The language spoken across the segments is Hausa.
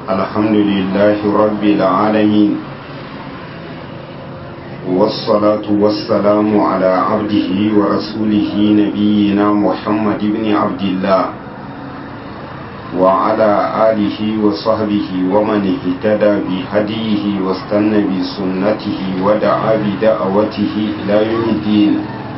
الحمد لله رب العالمين والصلاة والسلام على عبده ورسوله نبينا محمد بن عبد الله وعلى آله وصحبه ومن اهتدى بهديه واستنى بسنته ودعا بدعوته إلى يوم الدين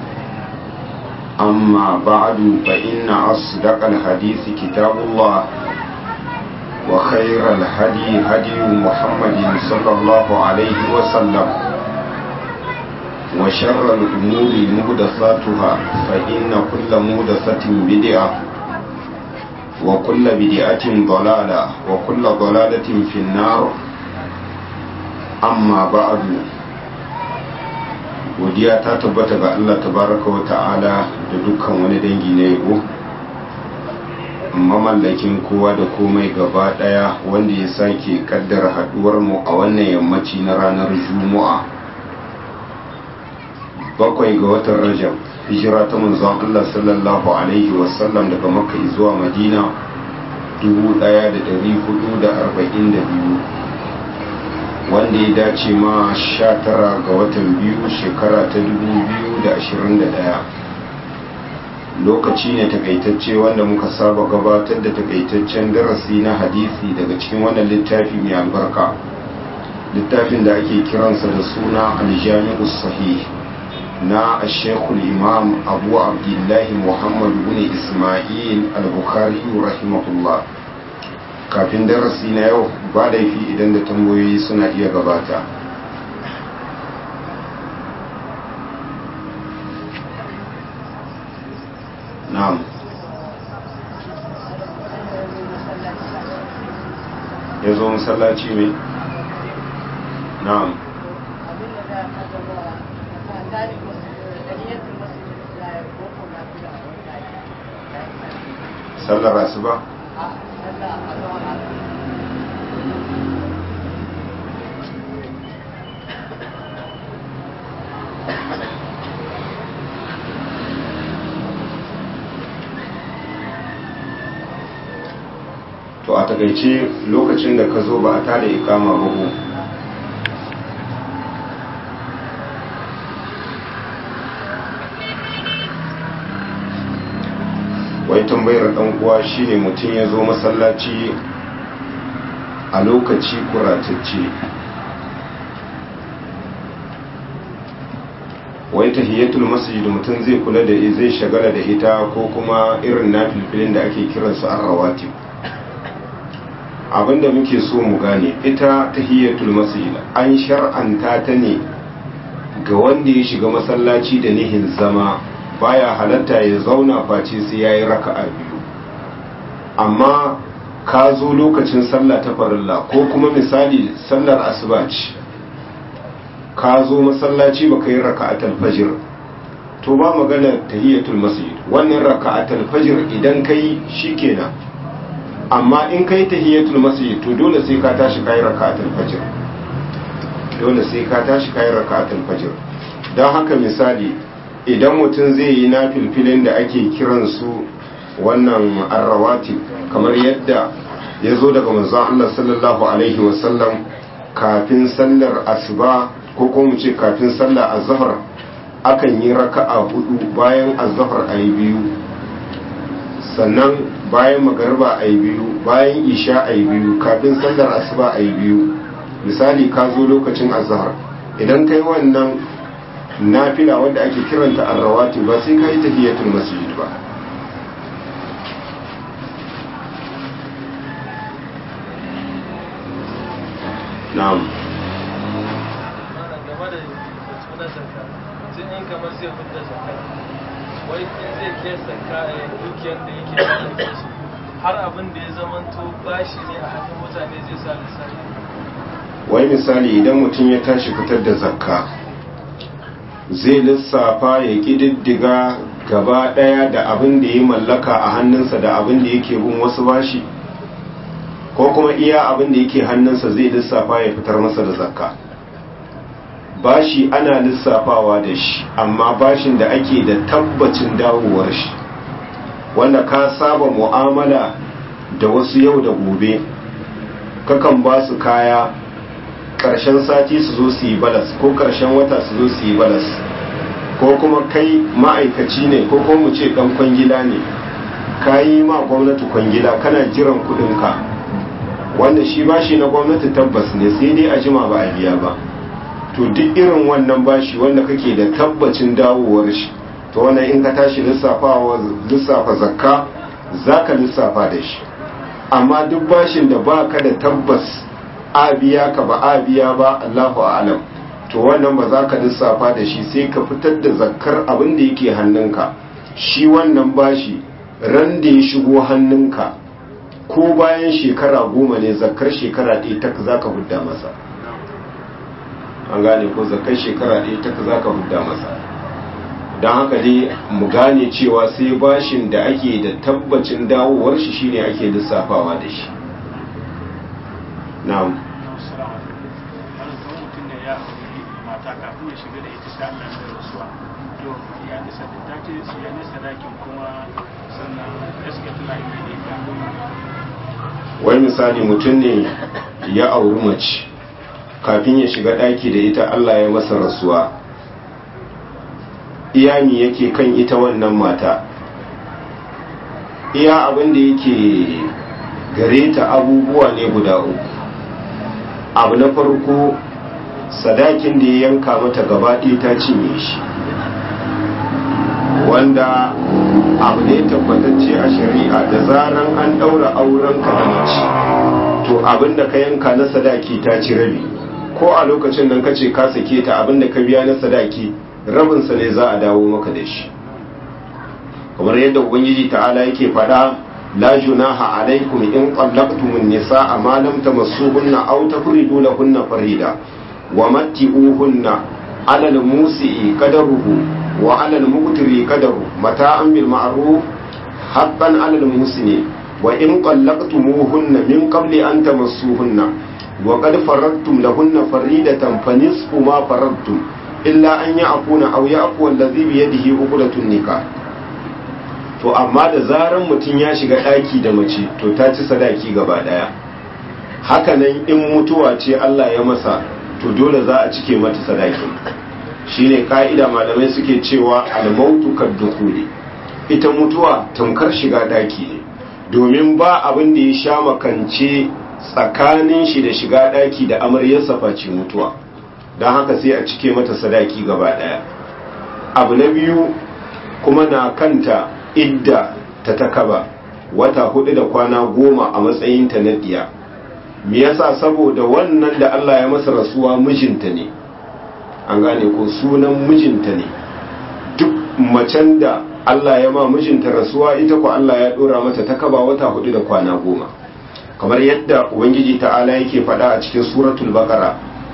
أما بعد فإن أصدق الحديث كتاب الله وخير الهدي هدي محمد صلى الله عليه وسلم وشر الأمور مهدثاتها فإن كل مهدثة بدعة وكل بدعة ضلالة وكل ضلالة في النار أما بعد godiya ta tabbata ga Allah tabaraka wa ta'ala da dukkan wani dangi na yabo mamallakin kowa da komai gaba daya wanda ya sake kaddara haduwar mu a wannan yammaci na ranar juma'a bakwai ga watan rajab hijira ta manzon Allah sallallahu alaihi wasallam daga makka zuwa madina 1442 wanda ya dace ma 19 ga watan biyu shekara ta 2021 lokaci ne takaitacce wanda muka saba gabatar da takaitaccen darasi na hadisi daga cikin wannan littafi mai albarka littafin da ake kiransa da suna aljami'u sahih na ashekul imam abu abdullahi muhammad bin ismail al-bukhari rahimahullah kafin darasi na yau ba laifi idan da tambayoyi suna iya gabata na'am ya zo masallaci mai na'am sallar asuba to a takaice lokacin da ka zo ba a tada ikama ba ko wai tambayar dan uwa shine mutum ya zo masallaci a lokaci kuratacce wai tahiyatul masjid mutum zai kula da zai shagala da ita ko kuma irin nafilfilin da ake kiransu an rawatib abinda muke so mu gane ita tahiyatul masjid an shar'anta ta ne ga wanda ya shiga masallaci da nihin zama baya halatta ya zauna face sai yayi raka'a biyu amma ka zo lokacin sallah ta farilla ko kuma misali sallar asuba ce ka zo masallaci baka yi raka'atul fajr to ba magana tahiyatul masjid wannan raka'atul fajr idan kai shikenan amma in kai tahiyatul masjid to dole sai ka tashi kai rak'atul fajr dole sai ka tashi kai rak'atul fajr dan haka misali idan mutum zai yi na filfilin da ake kiran su wannan arrawati kamar yadda ya zo daga manzon Allah sallallahu alaihi wasallam kafin sallar asuba ko kuma mu ce kafin sallar azhar akan yi raka'a hudu bayan azhar ayi biyu sannan bayan magarba a yi biyu bayan isha a yi biyu kafin sallar asuba a yi biyu misali ka zo lokacin azhar idan kai wannan nafila wanda ake kiranta arrawati ba sai ka yi tahiyatul masjid ba na'am wai in zai kesa dukiyar da yake da su har abin da ya zamanto bashi ne a hannun mutane zai sa lissafi wai misali idan mutum ya tashi fitar da zakka zai lissafa ya ƙididdiga gaba ɗaya da abin da ya mallaka a hannunsa da abin da yake bin wasu bashi ko kuma iya abin da yake hannunsa zai lissafa ya fitar masa da zakka bashi ana lissafawa da shi amma bashin da ake da tabbacin dawowar shi wanda ka saba mu'amala da wasu yau da gobe kakan ba su kaya ƙarshen sati su zo su yi balas ko ƙarshen wata su zo su yi balas ko kuma kai ma'aikaci ne ko kuma mu ce ɗan kwangila ne ka yi ma gwamnati kwangila kana jiran kuɗinka wanda shi bashi na gwamnati tabbas ne sai dai a jima ba a biya ba to duk irin wannan bashi wanda kake da tabbacin dawowar shi to wannan in ka tashi lissafa zakka za ka lissafa da shi amma duk bashin da ba ka da tabbas a biya ka ba a biya ba allahu alam to wannan ba za ka lissafa da shi sai ka fitar da zakkar abin da yake hannunka shi wannan bashi ran da ya shigo hannunka ko bayan shekara goma ne zakkar shekara ɗaya ta za ka hudda masa an gane ko zakkar shekara ɗaya ta za ka hudda masa don haka dai mu gane cewa sai bashin da ake da tabbacin dawowar shi shine ake lissafawa da shi na'am mata kafin ya shiga da ita sai Allah ya rasuwa to ya nisa da ta ce su ya nisa dakin kuma sannan gaskiya tana yi da ita wai misali mutum ne ya auri mace kafin ya shiga ɗaki da ita Allah ya masa rasuwa iyami yake kan ita wannan mata iya abin da yake gare ta abubuwa ne guda uku abu na farko sadakin da ya yanka mata gaba ɗaya ta cinye shi wanda abu ne tabbatacce a shari'a da zaran an ɗaura auren ka da mace to abin da ka yanka na sadaki ta ci rabi ko a lokacin nan ka ce ka sake ta abin da ka biya na sadaki rabinsa ne za a dawo maka da shi kamar yadda ubangiji ta'ala yake faɗa la junaha alaikum in qallaqtumun nisaa ma lam tamassuhunna aw tafridu lahunna farida wa matti'uhunna 'ala al-musi'i qadaruhu wa 'ala al-muqtiri qadaru mata'an bil ma'ruf haqqan 'ala al-musini wa in qallaqtumuhunna min qabli an tamassuhunna wa qad faradtum lahunna faridatan fa nisfu ma faradtum illa an ya'funa aw ya'fu allazi bi yadihi uqdatun nikah to amma da zaran mutum ya shiga daki da mace to ta ci sadaki gaba daya hakanan in mutuwa ce Allah ya masa to dole za a cike mata sadaki shine ka'ida malamai suke cewa al-mautu kad-dukhuli ita mutuwa tamkar shiga daki ne domin ba abin da ya sha makance tsakanin shi da shiga daki da amaryarsa face mutuwa don haka sai a cike mata sadaki gaba daya abu na biyu kuma na kanta idda ta takaba wata hudu da kwana goma a matsayinta na diya me yasa saboda wannan da Allah ya masa rasuwa mijinta ne an gane ko sunan mijinta ne duk macen da Allah ya ma mijinta rasuwa ita ko Allah ya dora mata takaba wata hudu da kwana goma kamar yadda ubangiji ta'ala yake faɗa a cikin suratul baqara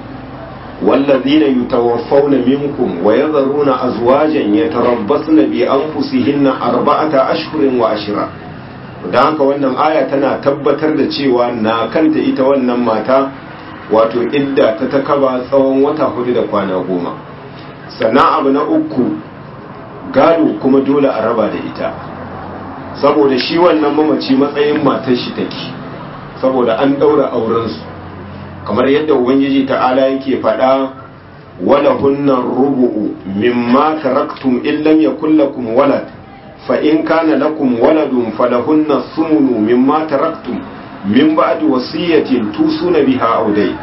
والذين يتوفون منكم ويذرون أزواجا يتربصن بأنفسهن أربعة أشهر وعشرة da haka wannan aya tana tabbatar da cewa na kanta ita wannan mata wato idda ta takaba tsawon wata hudu da kwana goma sannan abu na uku gado kuma dole a raba da ita saboda shi wannan mamaci matsayin matar shi take saboda an daura aurensu kamar yadda ubangiji ta'ala yake faɗa wala hunnan rubu'u mimma taraktum in lam yakul lakum walad fa in kana lakum waladun falahunna thumnu mimma taraktum min ba'di wasiyatin tusuna biha aw dai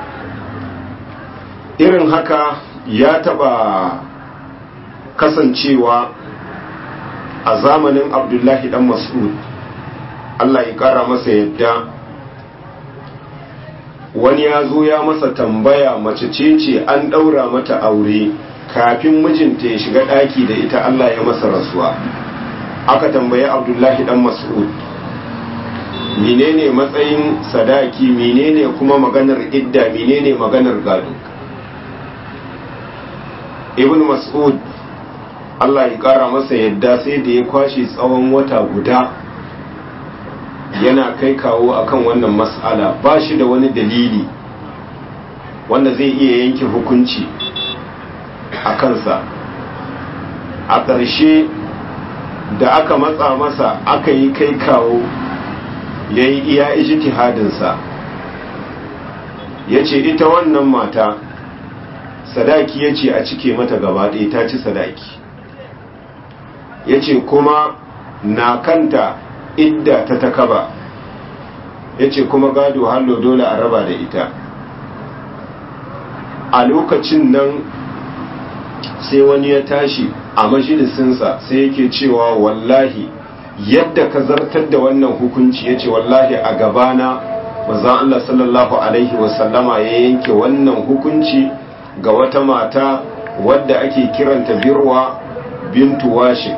irin haka ya taba kasancewa a zamanin abdullahi dan mas'ud Allah ya kara masa yadda wani ya zo ya masa tambaya mace ce ce an ɗaura mata aure kafin mijinta ya shiga ɗaki da ita Allah ya masa rasuwa aka tambayi abdullahi dan mas'ud menene matsayin sadaki menene kuma maganar idda menene maganar gado ibn mas'ud Allah ya ƙara masa yadda sai da ya kwashe tsawon wata guda yana kai kawo akan wannan mas'ala ba shi da wani dalili wanda zai iya yanke hukunci a kansa a ƙarshe da aka matsa masa aka yi kai kawo ya yi iya ijtihadinsa ya ce ita wannan mata sadaki ya ce a cike mata gaba ɗaya ta ci sadaki ya ce kuma na kanta idda ta takaba ya ce kuma gado hallo dole a raba da ita a lokacin nan sai wani ya tashi a majalisinsa sai yake cewa wallahi yadda ka zartar da wannan hukunci ya ce wallahi a gabana mazan Allah sallallahu Alaihi wasallama ya yanke wannan hukunci ga wata mata wadda ake kiranta birwa bintu washe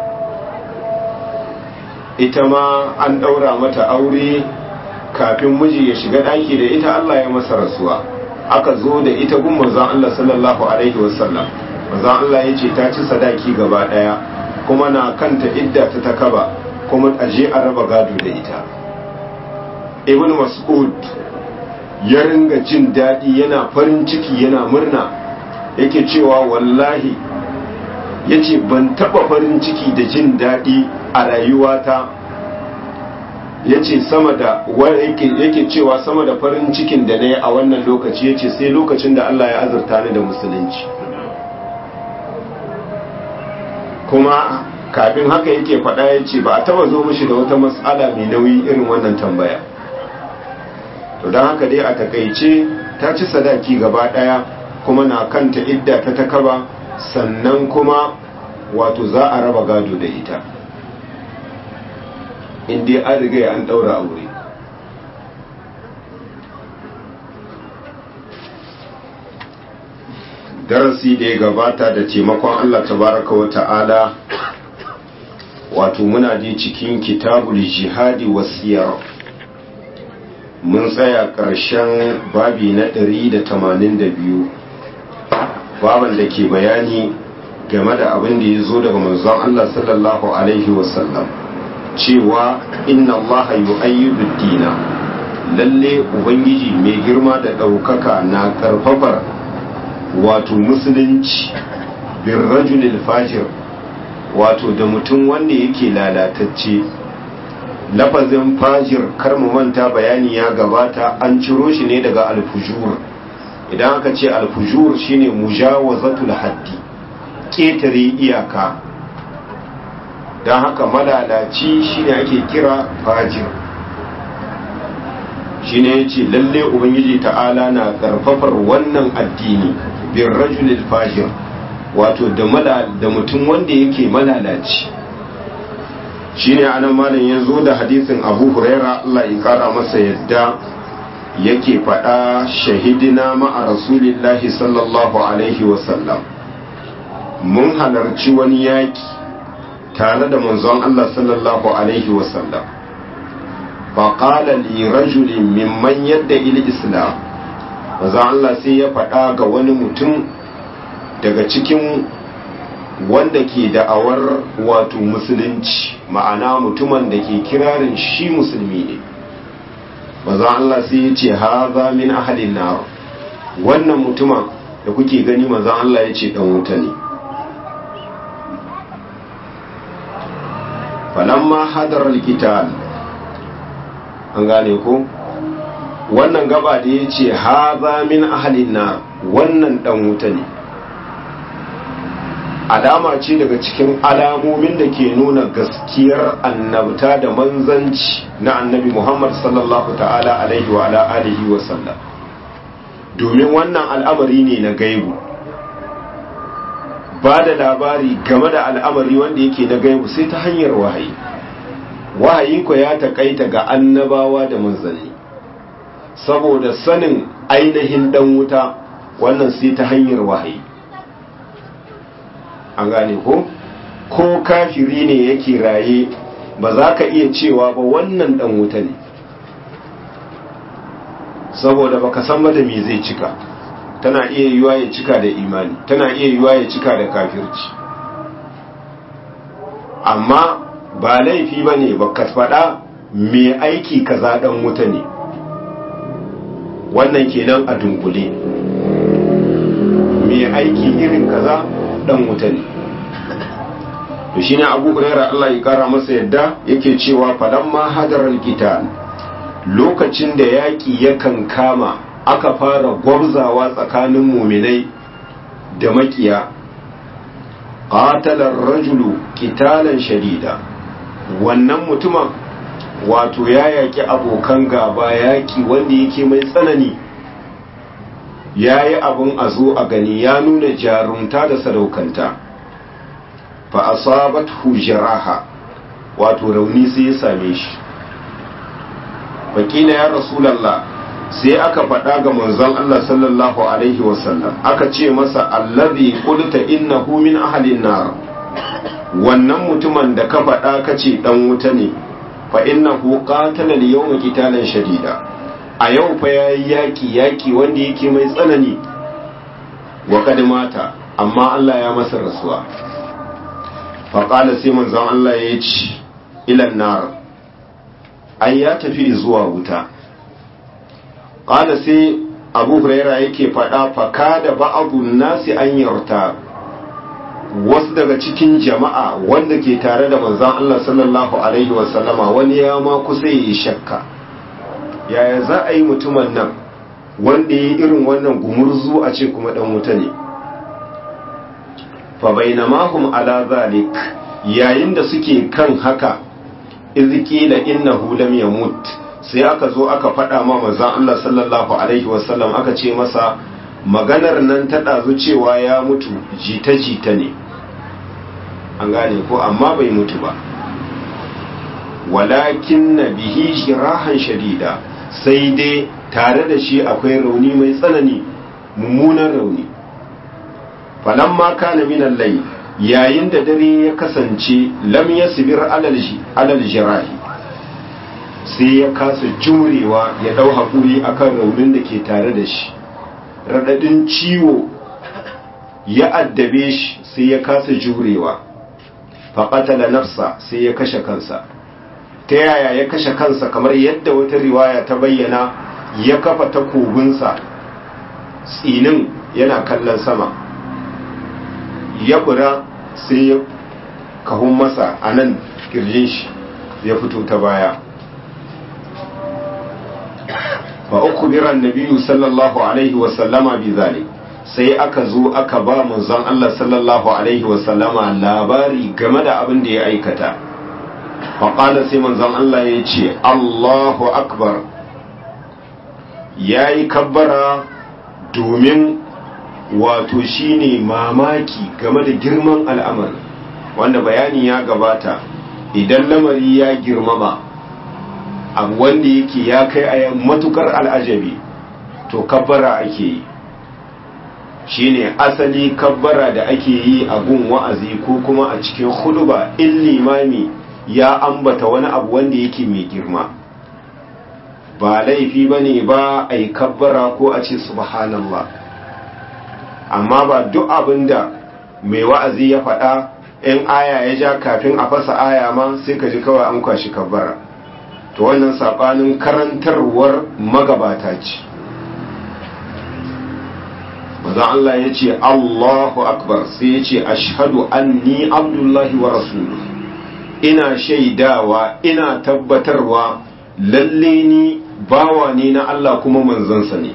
ita ma an ɗaura mata aure kafin miji ya shiga ɗaki da ita Allah ya masa rasuwa aka zo da ita gun manzon Allah sallallahu alaihi wasallam manzon Allah ya ce ta ci sadaki gaba ɗaya kuma na kanta idda ta takaba kuma aje a raba gado da ita ibn mas'ud ya ringa jin daɗi yana farin ciki yana murna yake cewa wallahi ya ce ban taɓa farin ciki da jin daɗi a rayuwata ya ce sama da yake cewa sama da farin cikin da na yi a wannan lokaci ya ce sai lokacin da Allah ya azurta ni da musulunci kuma kafin haka yake faɗa ya ce ba a taba zo mishi da wata matsala mai nauyi irin wannan tambaya to don haka dai a takaice ta ci sadaki gaba ɗaya kuma na kanta idda ta takaba sannan kuma wato za a raba gado da ita inda an riga an ɗaura aure darasi da ya gabata da taimakon Allah tabaraka wa ta'ala wato muna je cikin kitabul jihadi wasiyar mun tsaya ƙarshen babi na 182 baban da ke bayani game da abin da ya zo daga manzon Allah sallallahu alaihi wasallam cewa inna Allah yu'ayyidu dina lalle ubangiji mai girma da ɗaukaka na karfafar wato musulunci bin rajulil fajir wato da mutum wanda yake lalatacce lafazin fajir kar mu manta bayani ya gabata an ciro shi ne daga alfujur idan aka ce alfujur shine mujawazatul haddi ƙetare iyaka don haka malalaci shine ake kira fajir shine yace lalle ubangiji ta'ala na karfafar wannan addini bin rajulil fajir wato da da mutum wanda yake malalaci shine anan malam ya zo da hadisin abu huraira Allah ya kara masa yadda yake faɗa shahidina ma'a rasulillahi sallallahu alaihi wasallam mun halarci wani yaki tare da manzon Allah sallallahu alaihi wasallam faƙala li rajulin mimman yadda il islam manzon Allah sai ya faɗa ga wani mutum daga cikin wanda ke da'awar wato musulunci ma'ana mutumin da ke kirarin shi musulmi ne maza Allah sai ya ce haza min ahalin nar wannan mutumin da kuke gani maza Allah ya ce dan wuta ne falamma hadar alkitab an gane ko wannan gaba da ya ce haza min ahalin nar wannan dan wuta ne alama ce daga cikin alamomin da ke nuna gaskiyar annabta da manzanci na annabi Muhammad sallallahu ta'ala alaihi wa ala alihi wa sallam domin wannan al'amari ne na gaibu ba da labari game da al'amari wanda yake na gaibu sai ta hanyar wahayi wahayi ko ya takaita ga annabawa da manzanni saboda sanin ainihin dan wuta wannan sai ta hanyar wahayi an gane ko ko kafiri ne yake raye ba za ka iya cewa ba wannan dan wuta ne saboda baka san da me zai cika tana iya yiwa ya cika da imani tana iya yiwa ya cika da kafirci amma ba laifi ba ne ba ka faɗa mai aiki kaza dan wuta ne wannan kenan a dunkule mai aiki irin kaza dan wuta ne to shine Abu Hurairah Allah ya kara masa yadda yake cewa falamma hadaral qital lokacin da yaki yakan kama aka fara gwabzawa tsakanin muminai da makiya qatalar rajulu qitalan shadida wannan mutumin wato ya yaki abokan gaba yaki wanda yake mai tsanani ya yi abin a zo a gani ya nuna jarumta da sadaukanta fa asabat hujaraha wato rauni sai ya same shi wakila ya rasulallah sai aka faɗa ga manzon Allah sallallahu alaihi wasallam aka ce masa allazi qulta innahu min ahlin nar wannan mutumin da ka faɗa ka ce dan wuta ne fa innahu qatala al-yawma qitalan shadida a yau fa yayi yaki yaki wanda yake mai tsanani wa kad mata amma Allah ya masa rasuwa fa qala sai manzon Allah ya ce ila nar ai ya tafi zuwa wuta qala sai Abu Huraira yake faɗa fa kada ba'dun nasi an yarta wasu daga cikin jama'a wanda ke tare da manzon Allah sallallahu alaihi wasallama wani ya ma kusa yi shakka yaya za a yi mutumin nan wanda ya yi irin wannan gumurzu a ce kuma dan wuta ne fa bainamahum ala zalik yayin da suke kan haka izqila innahu lam yamut sai aka zo aka faɗa ma manzon Allah sallallahu alaihi wasallam aka ce masa maganar nan ta ɗazu cewa ya mutu jita-jita ne an gane ko amma bai mutu ba walakin na bihi shirahan shadida sai dai tare da shi akwai rauni mai tsanani mummunan rauni falamma kana minan lai yayin da dare ya kasance lam yasbir alal jirahi sai ya kasa jurewa ya dau hakuri akan raunin da ke tare da shi radadin ciwo ya addabe shi sai ya kasa jurewa faƙatala nafsa sai ya kashe kansa ta yaya ya kashe kansa kamar yadda wata riwaya ta bayyana ya kafa takobinsa tsinin yana kallon sama ya bura sai ya kahun masa a nan kirjin shi ya fito ta baya fa uku biran nabiyu sallallahu alaihi wasallama bi zalik sai aka zo aka ba manzon Allah sallallahu alaihi wasallama labari game da abin da ya aikata faƙala sai manzon Allah ya ce Allahu akbar ya yi kabbara domin wato shine mamaki game da girman al'amari wanda bayani ya gabata idan lamari ya girmama abu wanda yake ya kai a matukar al'ajabi to kabbara ake yi shine asali kabbara da ake yi a gun wa'azi ko kuma a cikin huduba in limami ya ambata wani abu wanda yake mai girma ba laifi ba ne ba a yi kabbara ko a ce subhanallah amma ba duk abin da mai wa'azi ya faɗa in aya ya ja kafin a fasa aya ma sai ka ji kawai an kwashi kabbara to wannan saɓanin karantarwar magabata ce manzon Allah ya ce Allahu akbar sai ya ce ashhadu anni abdullahi wa rasulu ina shaidawa ina tabbatarwa lalle ni bawa ne na Allah kuma manzansa ne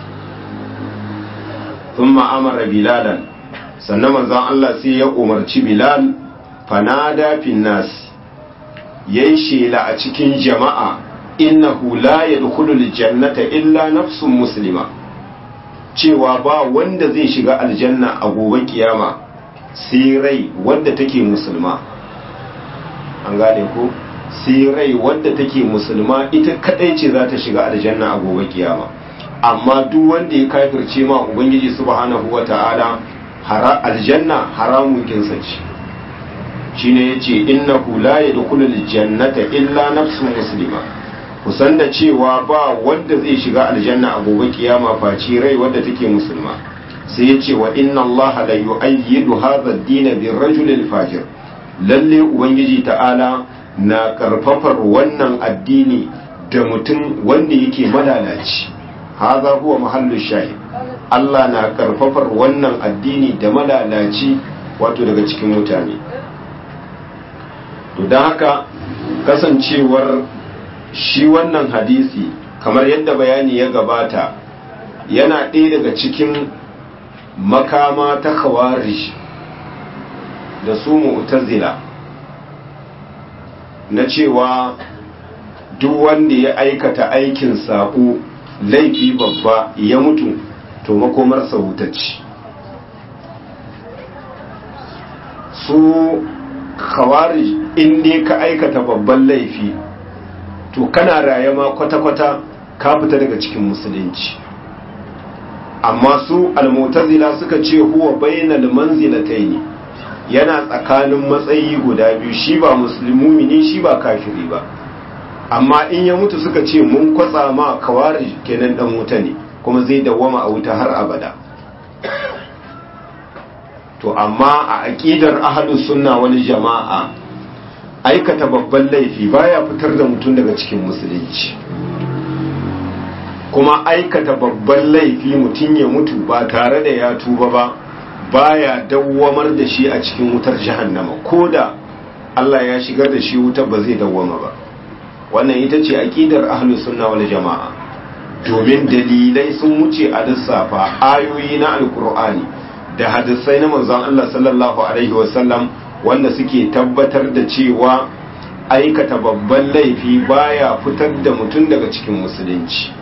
thumma amara bilalan sannan manzon Allah sai ya umarci bilal fanada fin nas yayi shela a cikin jama'a innahu la yadkhulul jannata illa nafsun muslima cewa ba wanda zai shiga aljanna a gobe kiyama sai rai wadda take musulma an gane ko sai rai wadda take musulma ita kadai ce za ta shiga aljanna a gobe kiyama amma duk wanda ya kafirce ma ubangiji subhanahu wata'ala hara aljanna haramun kinsa ce shine yace innahu la yadkhulul jannata illa nafsun muslima kusan da cewa ba wanda zai shiga aljanna a gobe kiyama face rai wadda take musulma sai ya ce wa inna allaha la yu'ayyidu hadha ad-din bir rajul fajir lalle ubangiji ta'ala na karfafar wannan addini da mutum wanda yake malalaci hadha huwa mahallu shahid Allah na karfafar wannan addini da malalaci wato daga cikin mutane to don haka kasancewar shi wannan hadisi kamar yadda bayani ya gabata yana ɗaya daga cikin makama ta khawarij da su mu'tazila na cewa duk wanda ya aikata aikin saƙo laifi babba ya mutu to makomarsa wutacci su khawarij in dai ka aikata babban laifi to kana raye ma kwata-kwata ka fita daga cikin musulunci amma su almutazila suka ce huwa bainal manzilataini yana tsakanin matsayi guda biyu shi ba musulmi ne shi ba kafiri ba amma in ya mutu suka ce mun kwatsa ma kawari kenan dan wuta ne kuma zai dawwama a wuta har abada to amma a aqidar ahlus sunna wal jama'a aikata babban laifi baya fitar da mutum daga cikin musulunci kuma aikata babban laifi mutum ya mutu ba tare da ya tuba ba baya dawwamar da shi a cikin wutar jahannama ko da Allah ya shigar da shi wutar ba zai dawwama ba wannan ita ce aqidar ahlus sunna wal jama'a domin dalilai sun wuce a lissafa ayoyi na alkur'ani da hadisai na manzon Allah sallallahu alaihi wasallam wanda suke tabbatar da cewa aikata babban laifi baya fitar da mutum daga cikin musulunci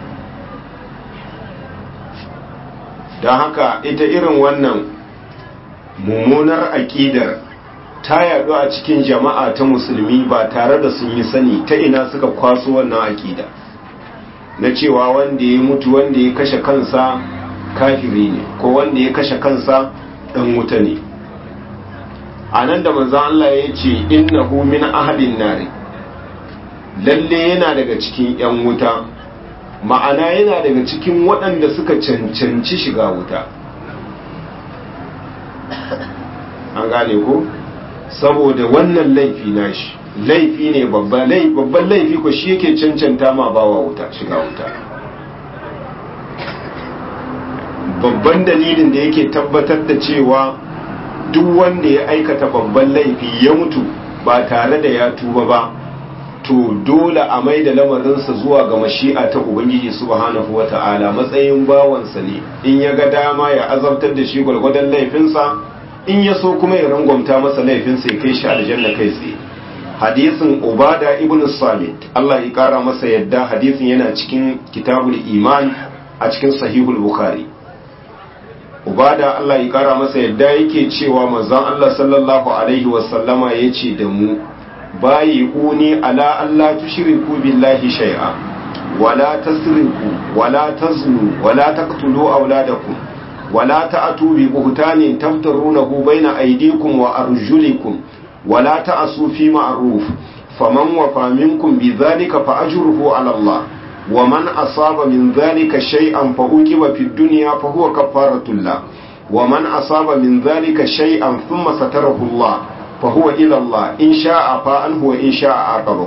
don haka ita irin wannan mummunar aƙidar ta yaɗu a cikin jama'a ta musulmi ba tare da sun yi sani ta ina suka kwaso wannan aƙida na cewa wanda ya mutu wanda ya kashe kansa kafiri ne ko wanda ya kashe kansa ɗan wuta ne a nan da manzan Allah ya ce innahu min ahadin nari lalle yana daga cikin 'yan wuta ma'ana yana daga cikin waɗanda suka cancanci shiga wuta an gane ko saboda wannan laifi nashi laifi ne babban laifi ko shi yake cancanta ma bawa wuta shiga wuta babban dalilin da yake tabbatar da cewa duk wanda ya aikata babban laifi ya mutu ba tare da ya tuba ba to dole a mai da lamarinsa zuwa ga mashi'a ta ubangiji subhanahu wata'ala matsayin bawansa ne in ya ga dama ya azabtar da shi gwargwadon laifinsa in ya so kuma ya rangwamta masa laifinsa ya kai shi aljanna kai tsaye hadisin ubada ibn samit Allah ya kara masa yadda hadisin yana cikin kitabul iman a cikin sahihul bukhari ubada Allah ya kara masa yadda yake cewa manzon Allah sallallahu alaihi wasallama yace da mu bayi uni ala Allah tushriku billahi shay'a wala tasriku wala taznu wala taqtulu auladakum wala ta'tu bi buhtanin taftarunahu baina aydikum wa arjulikum wala ta'su fi ma'ruf faman wafa minkum bidhalika fa ajruhu ala Allah ومن أصاب من ذلك شيئا فأوكب في الدنيا فهو كفارة الله ومن أصاب من ذلك شيئا ثم ستره الله فهو إلى الله إن شاء فأنه وإن شاء عاقبه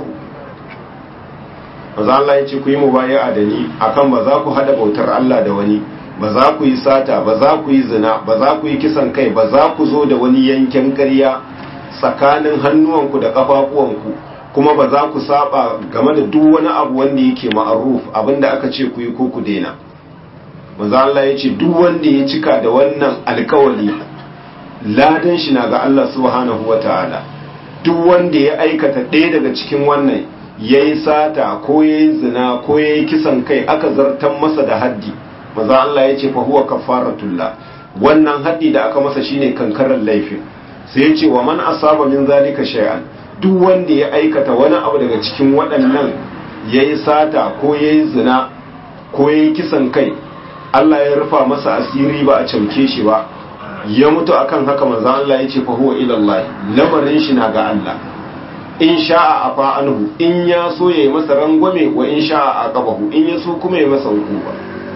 maza Allah ya ce ku yi mubaya da ni akan ba za ku hada bautar Allah da wani ba za ku yi sata ba za ku yi zina ba za ku yi kisan kai ba za ku zo da wani yankin ƙarya tsakanin hannuwanku da ƙafafuwanku kuma ba za ku saba game da duk wani abu wanda yake ma'aruf abinda aka ce ku yi ko ku daina manzo Allah ya ce duk wanda ya cika da wannan alkawali ladan shi na ga Allah subhanahu wataala duk wanda ya aikata ɗaya daga cikin wannan yayi sata ko yayi zina ko yayi kisan kai aka zartan masa da haddi manzo Allah ya ce fa huwa kafaratullah wannan haddi da aka masa shine kankarar laifin sai ya ce wa man asaba min zalika shay'an duk wanda ya aikata wani abu daga cikin waɗannan ya yi sata ko ya yi zina ko ya yi kisan kai Allah ya rufa masa asiri ba a camke shi ba ya mutu akan haka manzan Allah ya ce fa huwa ilallahi lamarin shi na ga Allah in sha'a afa anhu in ya so ya yi masa rangwame wa in sha'a aqabahu in ya so kuma ya masa hukuma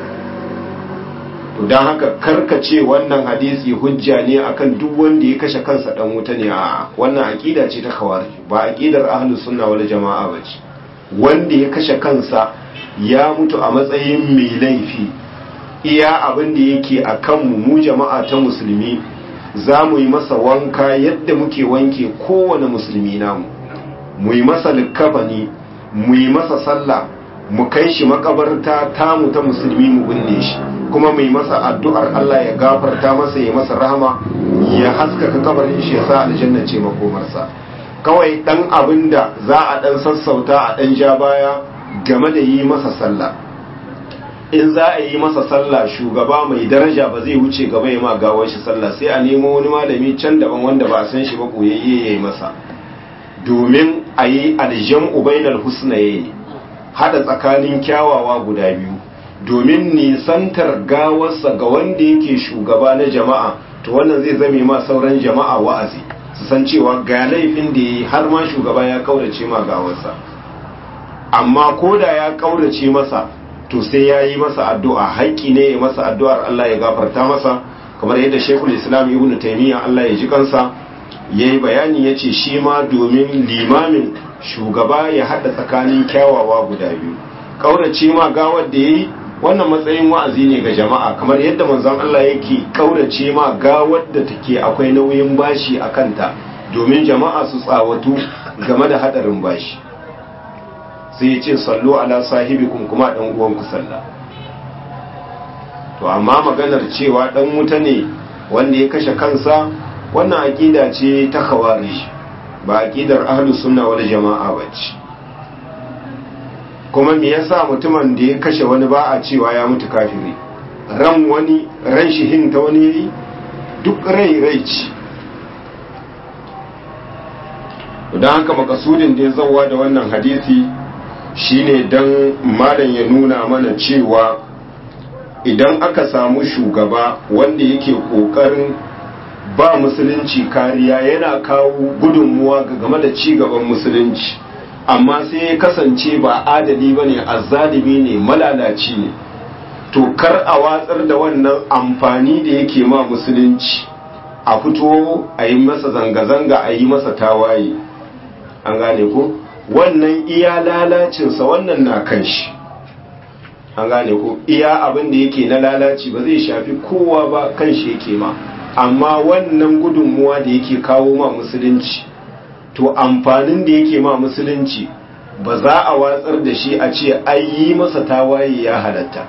to dan haka karkace wannan hadisi hujja ne akan duk wanda ya kashe kansa dan wuta ne a wannan aqida ce ta khawarij ba aqidar ahlus sunna wal jamaa bace wanda ya kashe kansa ya mutu a matsayin mai laifi iya abin da yake akan mu mu jama'a ta musulmi za mu yi masa wanka yadda muke wanke kowane musulmi namu mu yi masa likkafani mu yi masa sallah mu kai shi makabarta tamu ta musulmi mu binne shi kuma mai masa addu'ar Allah ya gafarta masa ya masa rahama ya haskaka kabarin shi ya sa aljanna ce makomarsa kawai dan abin da za a dan sassauta a dan ja baya game da yi masa sallah in za a yi masa sallah shugaba mai daraja ba zai wuce gaba ya ma gawar shi sallah sai a nemo wani malami can daban wanda ba a san shi ba koyayye ya yi masa domin a yi aljam'u bainal husnaye hada tsakanin kyawawa guda biyu domin nisantar gawarsa ga wanda yake shugaba na jama'a to wannan zai zame ma sauran jama'a wa'azi su san cewa ga laifin da yi har ma shugaba ya kaurace ma gawarsa amma ko da ya kaurace masa to sai ya yi masa addu'a haƙƙi ne ya masa addu'ar Allah ya gafarta masa kamar yadda shekul islam ibn taimiyya Allah ya ji kansa ya yi bayani ya ce shi ma domin limamin shugaba ya haɗa tsakanin kyawawa guda biyu ƙaurace ma gawar da ya yi wannan matsayin wa'azi ne ga jama'a kamar yadda manzon Allah yake ƙaurace ma gawar da take akwai nauyin bashi a kanta domin jama'a su tsawatu game da haɗarin bashi sai ya ce sallu ala sahibikum kuma ɗan uwanku sallah to amma maganar cewa ɗan wuta ne wanda ya kashe kansa wannan aƙida ce ta khawarij ba aƙidar ahlus sunna wal jama'a bace kuma me yasa mutumin da ya kashe wani ba a cewa ya mutu kafiri ran wani ran shi hinta wani yayi duk rai rai ce don haka makasudin da ya zauwa da wannan hadisi shine dan malam ya nuna mana cewa idan aka samu shugaba wanda yake kokarin ba musulunci kariya yana kawo gudunmuwa ga game da ci gaban musulunci amma sai ya kasance ba adali bane azzalimi ne malalaci ne to kar a watsar da wannan amfani da yake ma musulunci a fito a yi masa zanga-zanga a yi masa tawaye an gane ko wannan iya lalacinsa wannan na kan shi an gane ko iya abin da yake na lalaci ba zai shafi kowa ba kan shi yake ma amma wannan gudunmuwa da yake kawo ma musulunci to amfanin da yake ma musulunci ba za a watsar da shi a ce ai yi masa tawaye ya halatta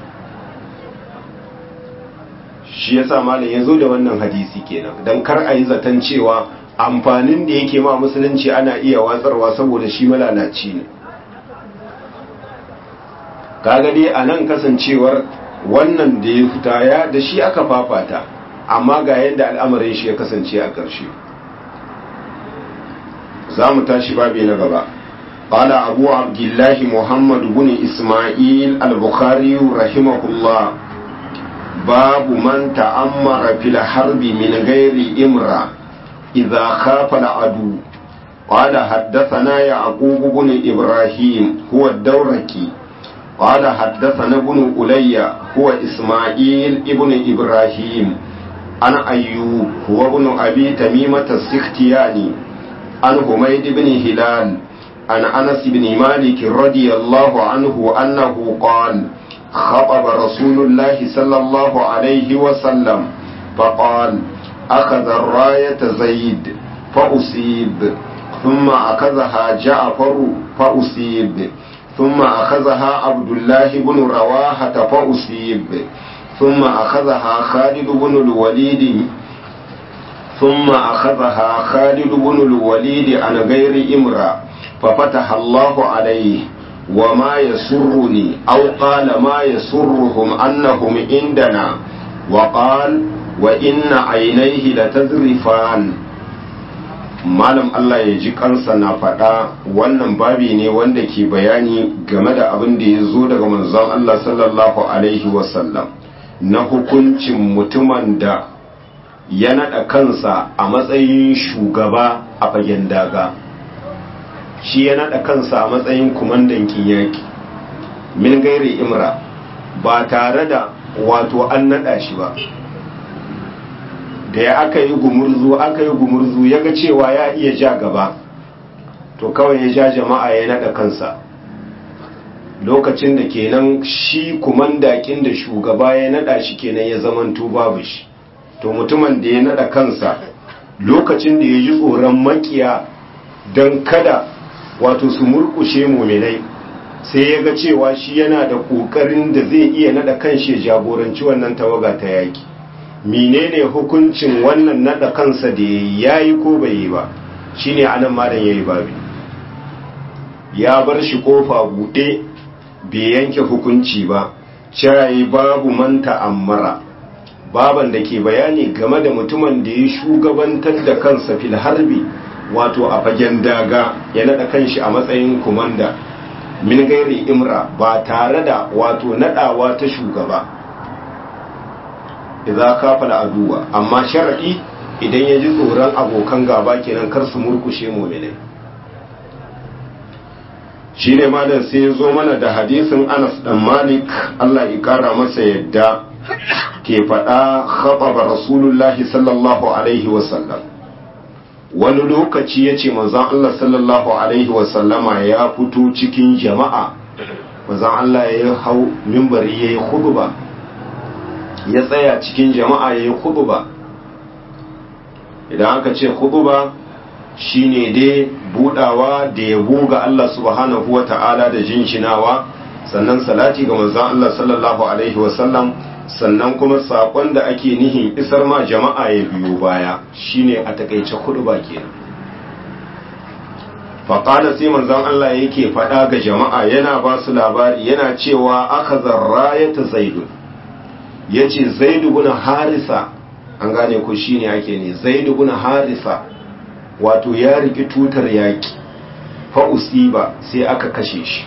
shi yasa malam ya zo da wannan hadisi kenan don kar a yi zaton cewa amfanin da yake ma musulunci ana iya watsarwa saboda shi malalaci ne kaga dai a nan kasancewar wannan da ya fita ya da shi aka fafata amma ga yadda al'amarin shi ya kasance a ƙarshe za mu tashi babi na gaba قال أبو عبد الله محمد بن إسماعيل البخاري رحمه الله باب من تأمر في الحرب من غير إمرأة إذا خاف العدو قال حدثنا يعقوب بن إبراهيم هو الدوركي قال حدثنا ابن ألي هو إسماعيل ابن إبراهيم عن أيوب هو ابن أبي تميمة السختياني عن حميد بن هلال عن أنس بن مالك رضي الله عنه أنه قال خطب رسول الله صلى الله عليه وسلم فقال أخذ الراية زيد فأصيب ثم أخذها جعفر فأصيب ثم أخذها عبد الله بن رواحة فأصيب ثم أخذها خالد بن الوليد ثم أخذها خالد بن الوليد عن غير إمرأة ففتح الله عليه وما يسرني أو قال ما يسرهم أنهم عندنا وقال وإن عينيه لتذرفان malam Allah ya ji kansa na faɗa wannan babi ne wanda ke bayani game da abin da ya zo daga manzon Allah sallallahu alaihi wasallam na hukuncin mutumin da ya naɗa kansa a matsayin shugaba a fagen daga shi ya naɗa kansa a matsayin kumandan kinyaki min gairi imra ba tare da wato an naɗa shi ba da ya aka yi gumurzu aka yi gumurzu ya ga cewa ya iya ja gaba to kawai ya ja jama'a ya naɗa kansa lokacin da kenan shi kumandakin da shugaba ya naɗa shi kenan ya zamanto babu shi to mutumin da ya naɗa kansa lokacin da ya ji tsoron makiya don kada wato su murkushe muminai sai ya ga cewa shi yana da ƙoƙarin da zai iya naɗa kanshi ya jagoranci wannan tawaga ta yaƙi menene hukuncin wannan naɗa kansa da ya yi ko bai yi ba shine anan malam ya yi babi ya bar shi ƙofa buɗe bai yanke hukunci ba cirayi babu manta ammara baban da ke bayani game da mutumin da ya shugabantar da kansa fil harbi wato a fagen daga ya naɗa kanshi a matsayin kumanda min gairi imra ba tare da wato nadawa ta shugaba idza kafa aduwa amma sharadi idan ya ji tsoron abokan gaba kenan kar su murkushe mu'minai shine malam sai ya zo mana da hadisin Anas dan Malik Allah ya kara masa yadda ke faɗa khataba rasulullahi sallallahu alaihi wasallam wani lokaci ya ce manzan Allah sallallahu Alaihi wasallama ya fito cikin jama'a manzan Allah ya hau mimbari ya yi huduba ya tsaya cikin jama'a ya yi huduba idan aka ce huduba shine dai budawa da ya buga Allah subhanahu wa ta'ala da jinshinawa sannan salati ga manzan Allah sallallahu Alaihi wasallam sannan kuma sakon da ake nihin isar ma jama'a ya biyo baya shine a takaice kudu ba kenan faƙada sai manzon Allah yake faɗa ga jama'a yana ba su labari yana cewa aka zarra ya ta zaidu ya ce zaidu guna harisa an gane ku shine ake ne zaidu guna harisa wato ya riki tutar yaƙi fa'usiba sai aka kashe shi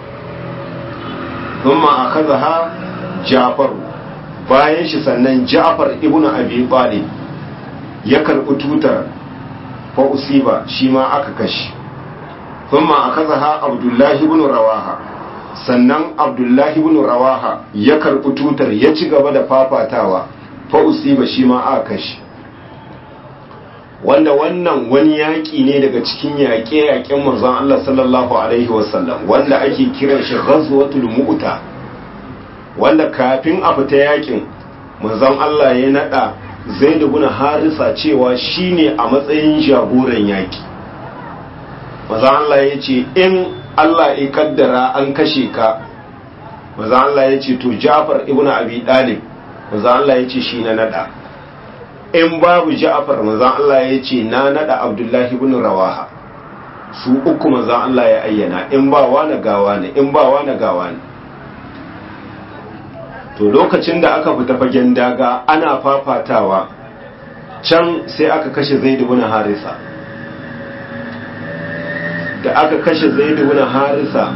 thumma akazaha jafaru bayan shi sannan Ja'far ibn Abi Talib ya karbi tutar fa usiba shi ma aka kashi thumma akazaha Abdullah ibn Rawaha sannan Abdullah ibn Rawaha ya karbi tutar ya ci gaba da fafatawa fa usiba shi ma aka kashi wanda wannan wani yaƙi ne daga cikin yaƙe-yaƙen manzon Allah sallallahu alaihi wasallam wanda ake kiran shi ghazwatul mu'ta wanda kafin a fita yakin manzon Allah ya nada Zaid ibn Harisa cewa shine a matsayin jagoran yaki manzon Allah ya ce in Allah ya kaddara an kashe ka manzon Allah ya ce to Ja'far ibn Abi Talib manzon Allah ya ce shi na nada in babu Ja'far manzon Allah ya ce na nada Abdullahi ibn Rawaha su uku manzon Allah ya ayyana in ba wani gawa ne in ba wani gawa ne to lokacin da aka fita fagen daga ana fafatawa can sai aka kashe zaidu bin harisa da aka kashe zaidu bin harisa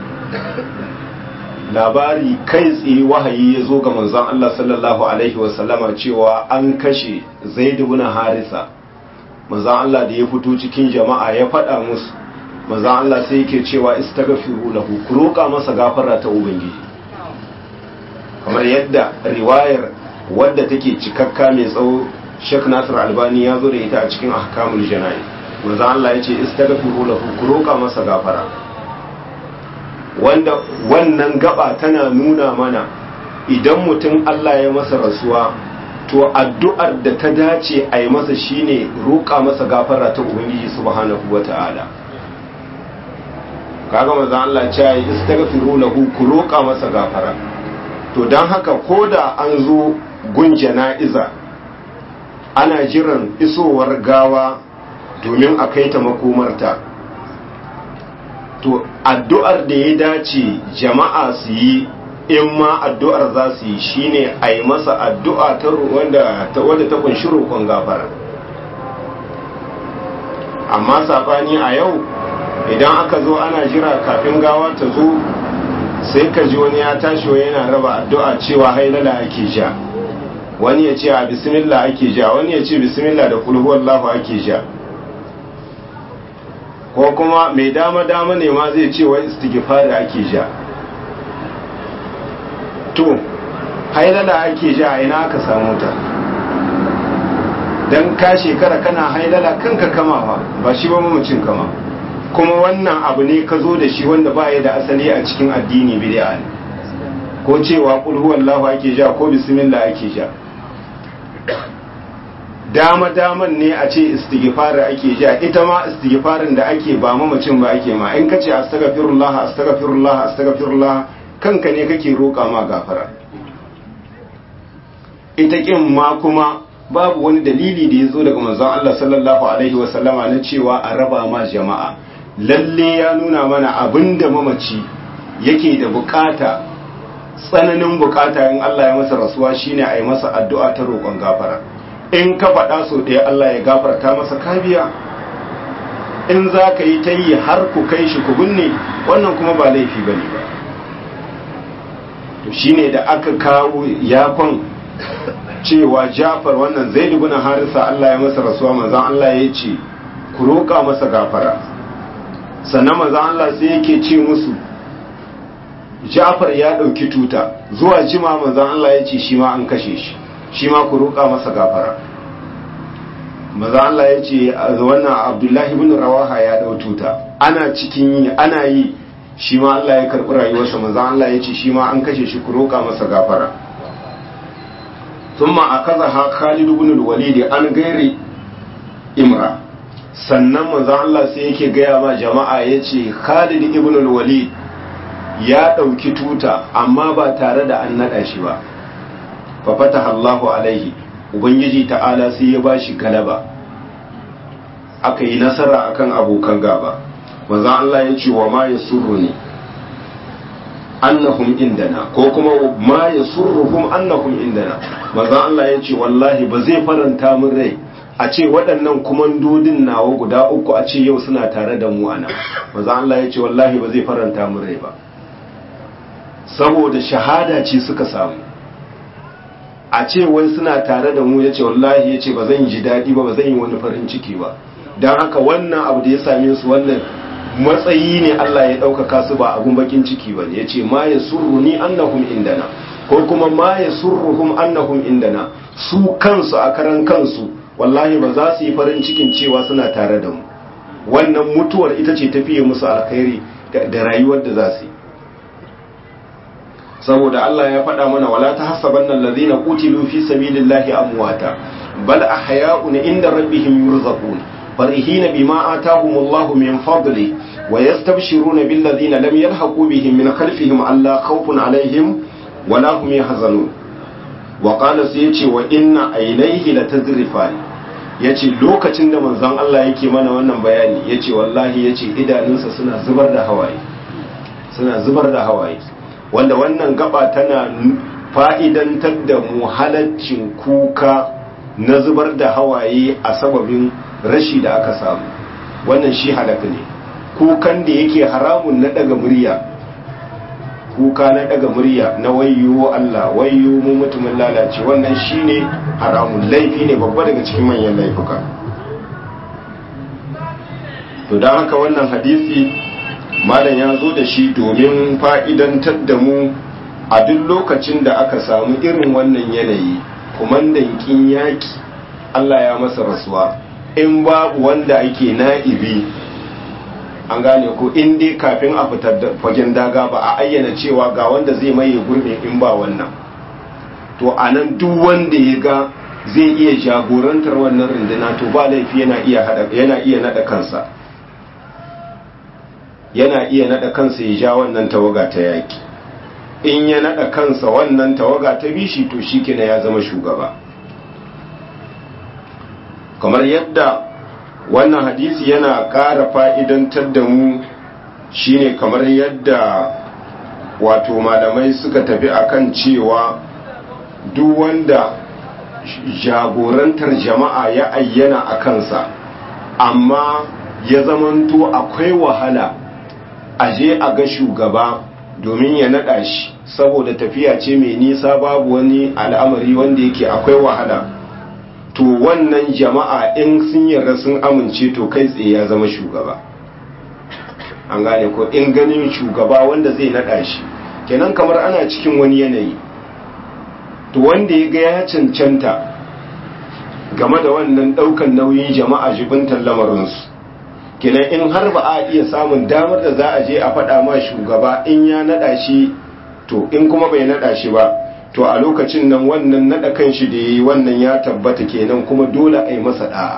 labari kai tsaye wahayi ya zo ga manzon Allah sallallahu alaihi wasallama cewa an kashe zaidu bin harisa manzon Allah da ya fito cikin jama'a ya faɗa musu manzon Allah sai yake cewa istaghfiru lahu ku roƙa masa gafara ta ubangiji kamar yadda riwayar wadda take cikakka mai tsawo Sheikh Nasir Albani ya zo da ita a cikin ahkamul jana'i manzo Allah ya ce istaghfiru lahu ku roka masa gafara wanda wannan gaba tana nuna mana idan mutum Allah ya masa rasuwa to addu'ar da ta dace a yi masa shine roka masa gafara ta ubangiji subhanahu wata'ala kaga manzo Allah ya ce istaghfiru lahu ku roka masa gafara to don haka ko da an zo gun jana'iza ana jiran isowar gawa domin a kai ta makomarta to addu'ar da ya dace jama'a su yi in ma addu'ar za su yi shine a yi masa addu'a ta wanda ta kunshi roƙon gafara amma saɓani a yau idan aka zo ana jira kafin gawa ta zo sai ka ji wani ya tashi wa yana raba addu'a cewa hailala ake ja wani ya ce a bismillah ake ja wani ya ce bismillah da kulhu wallahu ake ja ko kuma mai dama dama ne ma zai ce wa istighfar ake ja to hailala ake ja ina aka samu ta dan ka shekara kana hailala kanka kama ba shi ba mamacin kama kuma wannan abu ne ka zo da shi wanda ba ya da asali a cikin addini bid'a ne ko cewa kul huwallahu ake ja ko bismillah ake ja dama daman ne a ce istighfar ake ja ita ma istighfarin da ake ba mamacin ba ake ma in kace astaghfirullah astaghfirullah astaghfirullah kanka ne kake roƙa ma gafara ita kin ma kuma babu wani dalili da ya zo daga manzon Allah sallallahu alaihi wasallama na cewa a raba ma jama'a lalle ya nuna mana abinda mamaci yake da bukata tsananin bukata in Allah ya masa rasuwa shine a yi masa addu'a ta roƙon gafara in ka faɗa so ɗaya Allah ya gafarta masa kabiya in za ka yi ta yi har ku kai shi ku binne wannan kuma ba laifi ba ne ba to shine da aka kawo yakon cewa jafar wannan zai dubuna harisa Allah ya masa rasuwa manzan Allah ya ce ku roƙa masa gafara sannan manzan Allah sai yake ce musu jafar ya ɗauki tuta zuwa jima manzan Allah ya ce shi ma an kashe shi shi ma ku roƙa masa gafara manzan Allah ya ce wannan abdullahi bin rawaha ya ɗau tuta ana cikin yi ana yi shi ma Allah ya karɓi rayuwarsa manzan Allah ya ce shi ma an kashe shi ku roƙa masa gafara ثم أخذها خالد بن الوليد an gairi imra sannan manzon Allah sai yake gaya ma jama'a yace Khalid ibn al-Walid ya dauki tuta amma ba tare da an nada shi ba fa fataha Allahu alaihi ubangiji ta'ala sai ya bashi galaba aka yi nasara akan abokan gaba manzon Allah yace wa ma yasurruni annahum indana ko kuma ma yasurruhum annahum indana manzo Allah ya ce wallahi ba zai faranta min rai a ce waɗannan kumandodin nawa guda uku a ce yau suna tare da mu ana manzo Allah ya ce wallahi ba zai faranta min rai ba saboda shahada ce suka samu a ce wai suna tare da mu ya ce wallahi ya ce ba zan ji daɗi ba ba zan yi wani farin ciki ba don haka wannan abu da ya same su wannan matsayi ne Allah ya ɗaukaka su ba abun bakin ciki ba ne ya ce ma ya surru ni annahum indana ko kuma ma ya surruhum annahum indana su kansu a karan kansu wallahi ba za su yi farin cikin cewa suna tare da mu wannan mutuwar ita ce tafiye musu alkhairi da rayuwar da za su yi saboda Allah ya faɗa mana wala ta hasaban nan lazina qutilu fi sabilillahi amwata bal ahya'un inda rabbihim yurzaqun فرحين بما آتاهم الله من فضله ويستبشرون بالذين لم يلحقوا بهم من خلفهم ألا خوف عليهم ولا هم يحزنون وقال سيتي وإن عينيه لتذرفان yace lokacin da manzon Allah yake mana wannan bayani yace wallahi yace idanunsa suna zubar da hawaye suna zubar da hawaye wanda wannan gaba tana fa'idantar da mu halaccin kuka na zubar da hawaye a sababin rashi da aka samu wannan shi halaka ne kukan da yake haramun na daga murya kuka na daga murya na wayyo Allah wayyo mu mutumin lalace wannan shine haramun laifi ne babba daga cikin manyan laifuka to don haka wannan hadisi malam ya zo da shi domin fa'idantar da mu a duk lokacin da aka samu irin wannan yanayi kumandan kin yaki Allah ya masa rasuwa in babu wanda ake na'ibi an gane ko in dai kafin a fitar da fagen daga ba a ayyana cewa ga wanda zai maye gurbe in ba wannan to a nan duk wanda ya ga zai iya jagorantar wannan runduna to ba laifi yana iya hada yana iya nada kansa yana iya nada kansa ya ja wannan tawaga ta yaki in ya nada kansa wannan tawaga ta bishi to shikenan ya zama shugaba kamar yadda wannan hadisi yana ƙara fa'idantar da mu shine kamar yadda wato malamai suka tafi akan cewa duk wanda jagorantar jama'a ya ayyana a kansa amma ya zamanto akwai wahala a je a ga shugaba domin ya naɗa shi saboda tafiya ce mai nisa babu wani al'amari wanda yake akwai wahala to wannan jama'a in sun yarda sun amince to kai tsaye ya zama shugaba an gane ko in ganin shugaba wanda zai naɗa shi kenan kamar ana cikin wani yanayi to wanda ya ga ya cancanta game da wannan ɗaukan nauyin jama'a jibintar lamarinsu kenan in har ba a iya samun damar da za a je a faɗa ma shugaba in ya naɗa shi to in kuma bai naɗa shi ba to a lokacin nan wannan naɗa kan shi da ya yi wannan ya tabbata kenan kuma dole a yi masa ɗa'a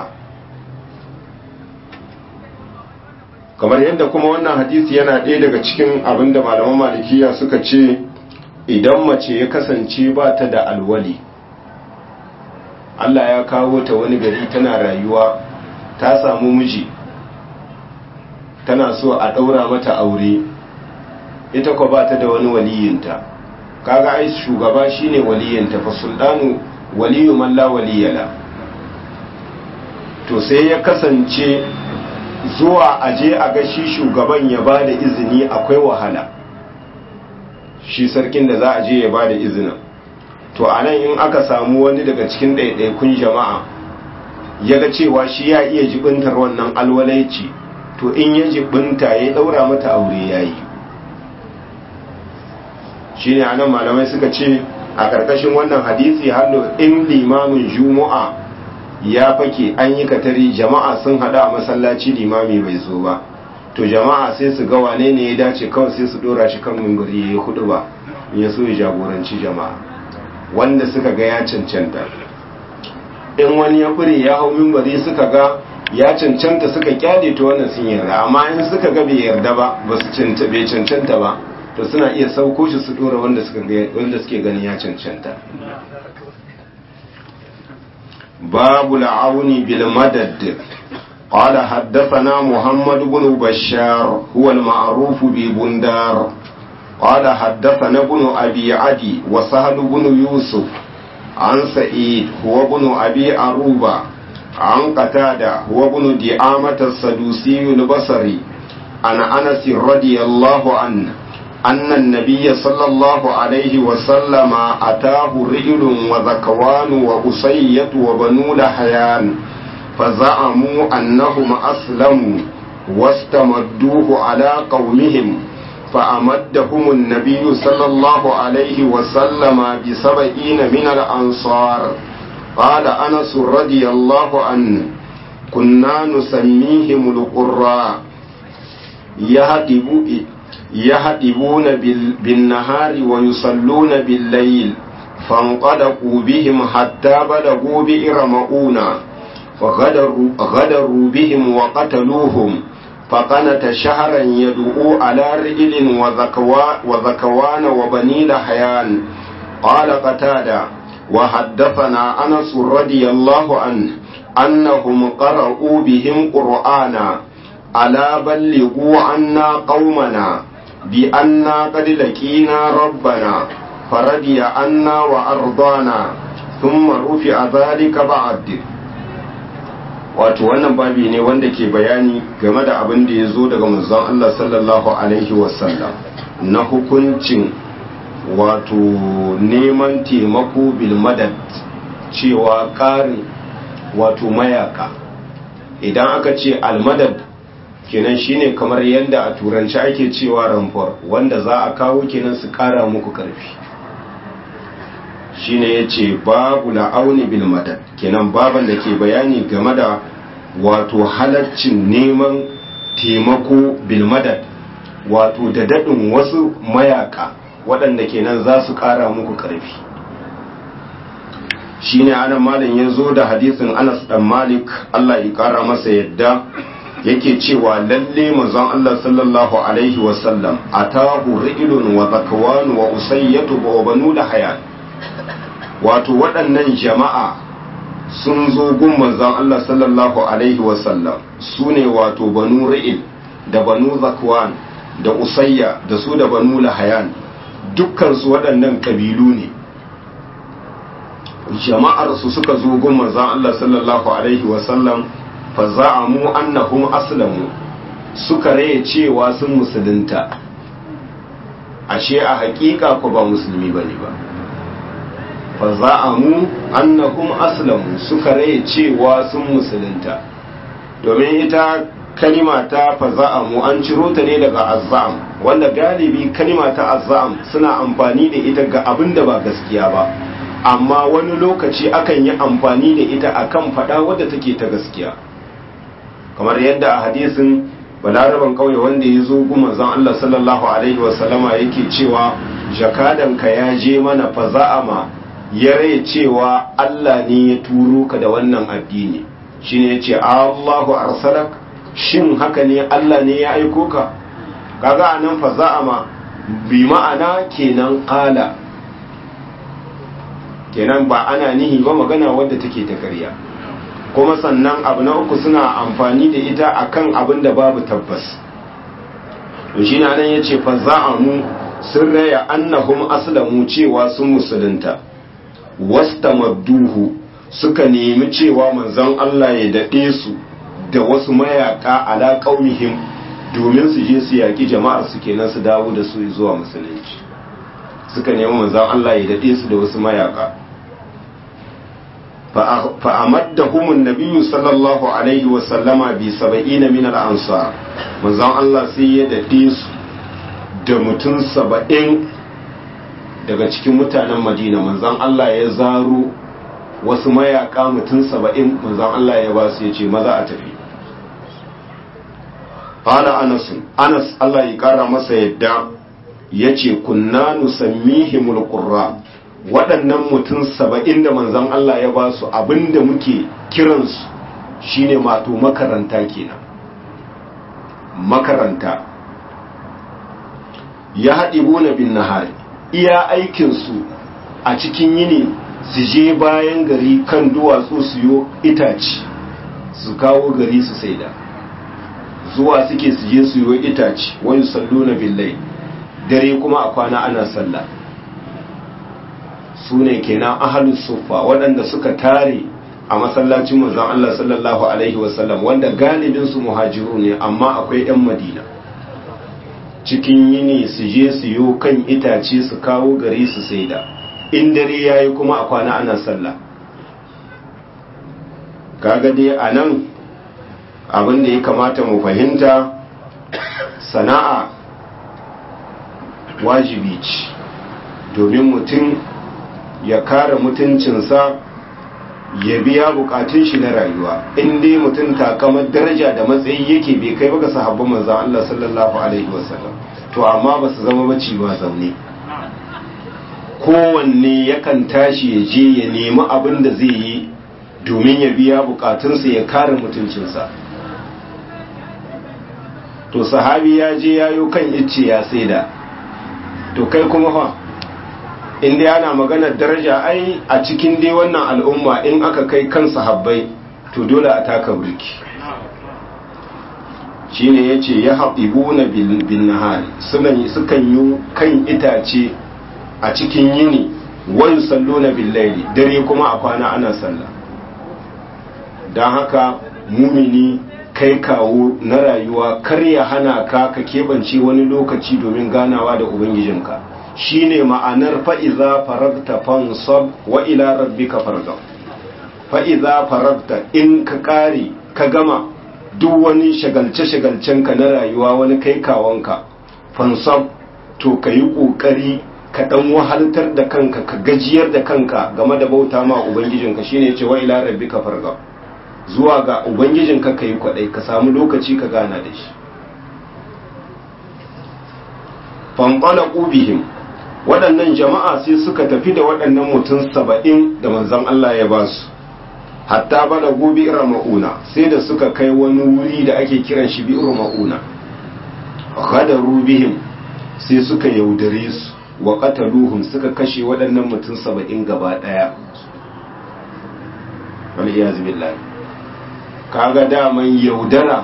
kamar yadda kuma wannan hadisi yana ɗaya daga cikin abin da malaman malikiya suka ce idan mace ya kasance ba ta da alwali Allah ya kawo ta wani gari tana rayuwa ta samu miji tana so a ɗaura mata aure ita ko ba ta da wani waliyinta kaga ai shugaba shine waliyinta fa sultanu waliyu man la waliyala to sai ya kasance zuwa aje a ga shi shugaban ya ba da izini akwai wahala shi sarkin da za a je ya ba da izinin to a nan in aka samu wani daga cikin ɗaiɗaikun jama'a ya ga cewa shi ya iya jibintar wannan alwalaici to in ya jibinta ya ɗaura mata aure ya yi shi ne a nan malamai suka ce a ƙarƙashin wannan hadisi hallo in limamin juma'a ya fake an yi katari jama'a sun hada a masallaci limami bai zo ba to jama'a sai su ga wane ne ya dace kawai sai su dora shi kan mimbari ya yi hudu ba in ya so ya jagoranci jama'a wanda suka ga ya cancanta in wani ya fure ya hau mimbari suka ga ya cancanta suka kyale to wannan sun yarda amma in suka ga bai yarda ba ba su bai cancanta ba to suna iya sauko shi su dora wanda suke ganin ya cancanta باب العون بالمدد قال حدثنا محمد بن بشار هو المعروف ببندار قال حدثنا ابن أبي عدي وسهل بن يوسف عن سعيد هو ابن أبي أروبة عن قتادة هو ابن دعامة السدوسي البصري عن أنس رضي الله عنه أن النبي صلى الله عليه وسلم أتاه رجل وذكوان وأسية وبنو لحيان فزعموا أنهم أسلموا واستمدوه على قومهم فأمدهم النبي صلى الله عليه وسلم بسبعين من الأنصار قال أنس رضي الله عنه كنا نسميهم القراء يهدبوا يهدبون بالنهار ويصلون بالليل فانطلقوا بهم حتى بلغوا بئر مؤونة فغدروا غدروا بهم وقتلوهم فقنت شهرا يدعو على رجل وذكوان وبني لحيان قال قتادة وحدثنا أنس رضي الله عنه أنهم قرأوا بهم قرآنا ألا بلغوا عنا قومنا بأننا قد لقينا ربنا فرضي عنا وأرضانا ثم رفع ذلك بعد wato wannan babi ne wanda ke bayani game da abin da ya zo daga manzon Allah sallallahu alaihi wasallam na hukuncin wato neman taimako bil madad cewa ƙarin wato mayaka idan aka ce almadad kenan shine kamar yadda a turanci ake cewa ramfor wanda za a kawo kenan su kara muku karfi shine ya ce babu la'auni bil madad kenan baban da ke bayani game da wato halaccin neman taimako bil madad wato da daɗin wasu mayaka waɗanda kenan za su kara muku karfi shine anan malam ya zo da hadisin anas dan malik allah ya kara masa yadda yake cewa lalle manzon Allah sallallahu alaihi wasallam atahu rijlun wa zakwan wa usayyatu wa banu lahayan wato waɗannan jama'a sun zo gun manzon Allah sallallahu alaihi wasallam su ne wato banu ri'il da banu zakwan da usayya da su da banu lahayan dukkan su waɗannan kabilu ne jama'ar su suka zo gun manzon Allah sallallahu alaihi wasallam faza'amu annahum aslamu suka raye cewa sun musulunta ashe a hakika ku ba musulmi bane ba faza'amu annahum aslamu suka raye cewa sun musulunta domin ita kalima ta faza'amu an ciro ta ne daga azzam wanda galibi kalima ta azzam suna amfani da ita ga abin da ba gaskiya ba amma wani lokaci akan yi amfani da ita akan fada wadda take ta gaskiya kamar yadda a hadisin balaraban kauye wanda ya zo guma zan Allah sallallahu alaihi wasallama yake cewa jakadanka ya je mana fa za'ama ya rai cewa Allah ne ya turo ka da wannan addini shine yace Allahu arsalak shin haka ne Allah ne ya aiko ka kaga anan fa za'ama bi ma'ana kenan qala kenan ba ana nihi ba magana wadda take ta ƙarya kuma sannan abu na uku suna amfani da ita akan abin da babu tabbas to shi na nan ya ce fa za'amu sun raya annahum aslamu cewa sun musulunta wastamadduhu suka nemi cewa manzon Allah ya daɗe su da wasu mayaka ala qaumihim domin su je su yaki jama'ar su kenan su dawo da su zuwa musulunci suka nemi manzon Allah ya daɗe su da wasu mayaka فأمدهم النبي صلى الله عليه وسلم بسبعين من الأنصار manzon Allah sai ya daɗe su da mutum saba'in daga cikin mutanen Madina manzon Allah ya zaro wasu mayaka mutum saba'in manzon Allah ya ba su ya ce maza a tafi Fala Anas Anas Allah ya kara masa yadda ya ce kunna nusammihimul qurra waɗannan mutum saba'in da manzan Allah ya ba su abinda muke kiransu shine mato makaranta kenan makaranta ya haɗi bona bin nahari iya aikinsu a cikin yini su je bayan gari kan duwatsu su yo itaci su kawo gari su saida zuwa suke su je su yo itaci wani sallo na billai dare kuma a kwana ana sallah su ne kenan ahalus sufa waɗanda suka tare a masallacin manzon Allah sallallahu alaihi wasallam wanda galibin su muhajiru ne amma akwai 'yan madina cikin yini su je su yo kan itace su kawo gari su saida in dare yayi kuma a kwana ana sallah kaga dai a nan abin da ya kamata mu fahimta sana'a wajibi ce domin mutum ya kare mutuncinsa ya biya bukatun shi na rayuwa in dai mutum takamar daraja da matsayi yake bai kai baka sahabban manzon Allah sallallahu alaihi wasallam to amma ba su zama baci ba zaune kowanne yakan tashi ya je ya nemi abin da zai yi domin ya biya bukatunsa ya kare mutuncinsa to sahabi ya je yayo kan icce ya saida to kai kuma fa in dai ana maganar daraja ai a cikin dai wannan al'umma in aka kai kan sahabbai to dole a taka burki shine yace ya haɗibuna bin nahari sukan yi kan itace a cikin yini wayu salluna bil laili dare kuma a kwana ana sallah dan haka mumini kai kawo na rayuwa kar ya hana ka ka keɓance wani lokaci domin ganawa da ubangijinka shine ma'anar fa'iza faragta fansab wa ila rabbika fargab fa'iza faragta in ka kare ka gama duk wani shagalce-shagalcenka na rayuwa wani kai kawanka fansab to ka yi ƙoƙari ka ɗan wahaltar da kanka ka gajiyar da kanka game da bauta ma ubangijinka shine ce wa ila rabbika fargab zuwa ga ubangijinka ka yi kwaɗai ka samu lokaci ka gana da shi fanɓala ƙubihim waɗannan jama'a sai suka tafi da waɗannan mutum saba'in da manzan Allah ya ba su hatta bada gobe irin ma'una sai da suka kai wani wuri da ake kiran shi bi'ir ma'una kada rubihim sai suka yaudare su wa qataluhum suka kashe waɗannan mutum saba'in gaba ɗaya wal iyaz billahi kaga daman yaudara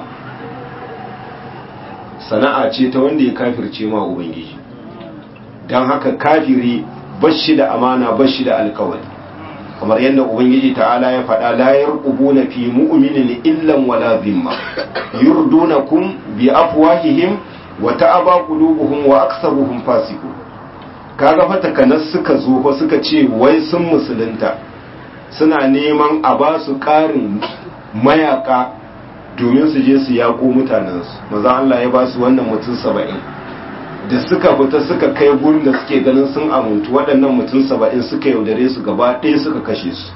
sana'a ce ta wanda ya kafirce ma ubangiji don haka kafiri bashi da amana bashi da alkawari kamar yadda ubangiji ta'ala ya faɗa la yarqubuna fi mu'minin illan wala zimma yurdunakum bi afwahihim wa ta'aba qulubuhum wa aktsaruhum fasiqun kaga fa takanas suka zo fa suka ce wai sun musulunta suna neman a ba su ƙarin mayaka domin su je su yaƙo mutanensu maza Allah ya ba su wannan mutum saba'in da suka fita suka kai gurin da suke ganin sun amuntu waɗannan mutum saba'in suka yaudare su gaba ɗaya suka kashe su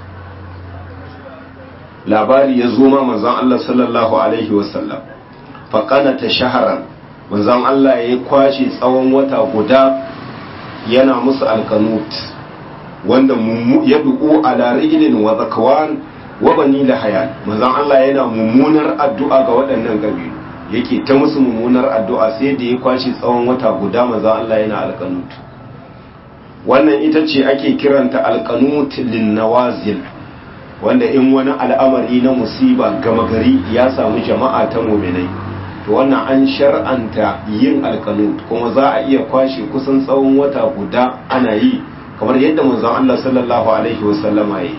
labari ya zo ma manzon Allah sallallahu alaihi wasallam faƙana ta shaharan manzon Allah ya kwashe tsawon wata guda yana musu alkanut wanda ya duku ala rijlin wa zakwan wa bani lahayan manzon Allah yana mummunar addu'a ga waɗannan kabilu yake ta musu mummunar addu'a sai da ya kwashi tsawon wata guda manzon Allah yana alkanut wannan ita ce ake kiranta alkanut lin nawazil wanda in wani al'amari na musiba gama gari ya samu jama'a ta muminai to wannan an shar'anta yin alkanut kuma za a iya kwashe kusan tsawon wata guda ana yi kamar yadda manzon Allah sallallahu alaihi wasallama yi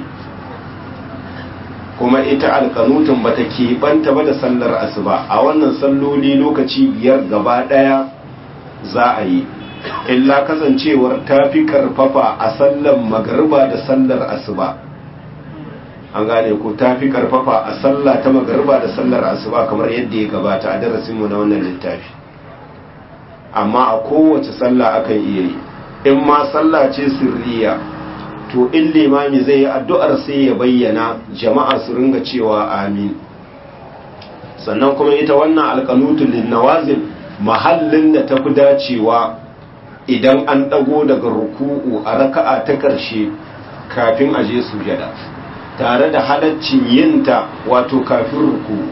kuma ita alkanutun bata keɓanta ba da sallar asuba a wannan salloli lokaci biyar gaba ɗaya za a yi illa kasancewar ta fi karfafa a sallar magariba da sallar asuba an gane ko ta fi karfafa a sallah ta magariba da sallar asuba kamar yadda ya gabata a darasinmu na wannan littafi amma a kowace sallah akan iya yi in ma sallah ce sirriya to in limami zai yi addu'ar sai ya bayyana jama'a su ringa cewa amin sannan kuma ita wannan alƙanutun linnawazin mahallin da ta fi dacewa idan an ɗago daga ruku'u a raka'a ta ƙarshe kafin a je sujada tare da halaccin yinta wato kafin ruku'u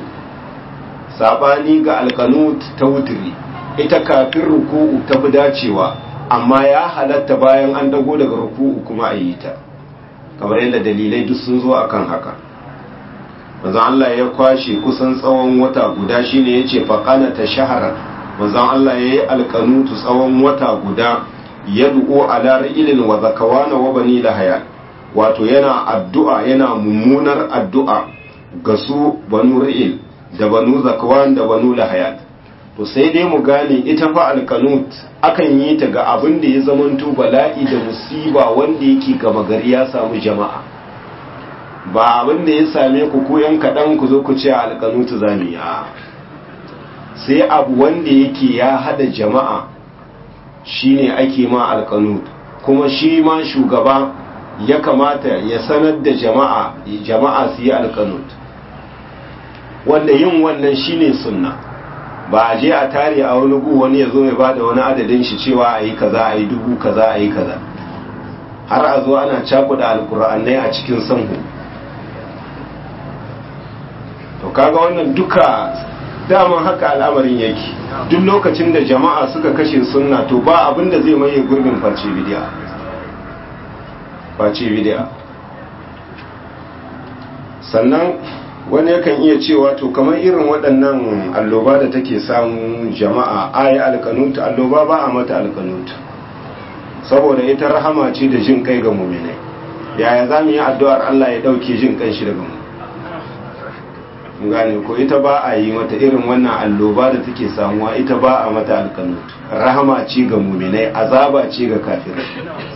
saɓani ga alƙanut ta wuturi ita kafin ruku'u ta fi dacewa amma ya halatta bayan an dago daga ruku'u kuma a yi ta kamar yadda dalilai duk sun zo akan haka manzon Allah ya kwashe kusan tsawon wata guda shine yace faqana ta shahara manzon Allah yayi alqanutu tsawon wata guda yad'u ala ra'ilin wa zakawana wa bani lahaya wato yana addu'a yana mummunar addu'a ga su banu ra'il da banu zakawan da banu lahayat to sai dai mu gane ita fa alkanut akan yi ta ga abin da ya zamanto bala'i da musiba wanda yake gama gari ya samu jama'a ba abin da ya same ku ko yan kaɗan ku zo ku ce alkanut zamu yi sai abu wanda yake ya hada jama'a shine ake ma alkanut kuma shi ma shugaba ya kamata ya sanar da jama'a jama'a su yi alkanut wanda yin wannan shine sunna ba a je a tare a wani gu wani ya zo ya bada wani adadin shi cewa a yi kaza a yi dubu kaza a yi kaza har a zo ana cakuda alkur'anai a cikin sanhu to kaga wannan duka daman haka al'amarin yake duk lokacin da jama'a suka kashe sunna to ba abin da zai maye gurbin face bidiya face bidiya sannan wani yakan iya cewa to kamar irin waɗannan alloba da take samun jama'a ayi alkanut alloba ba a mata alkanut saboda ita rahama ce da jin kai ga muminai yaya za mu yi addu'ar Allah ya ɗauke jin kan shi daga mu gane ko ita ba a yi mata irin wannan alloba da take samuwa ita ba a mata alkanut rahama ce ga muminai azaba ce ga kafirai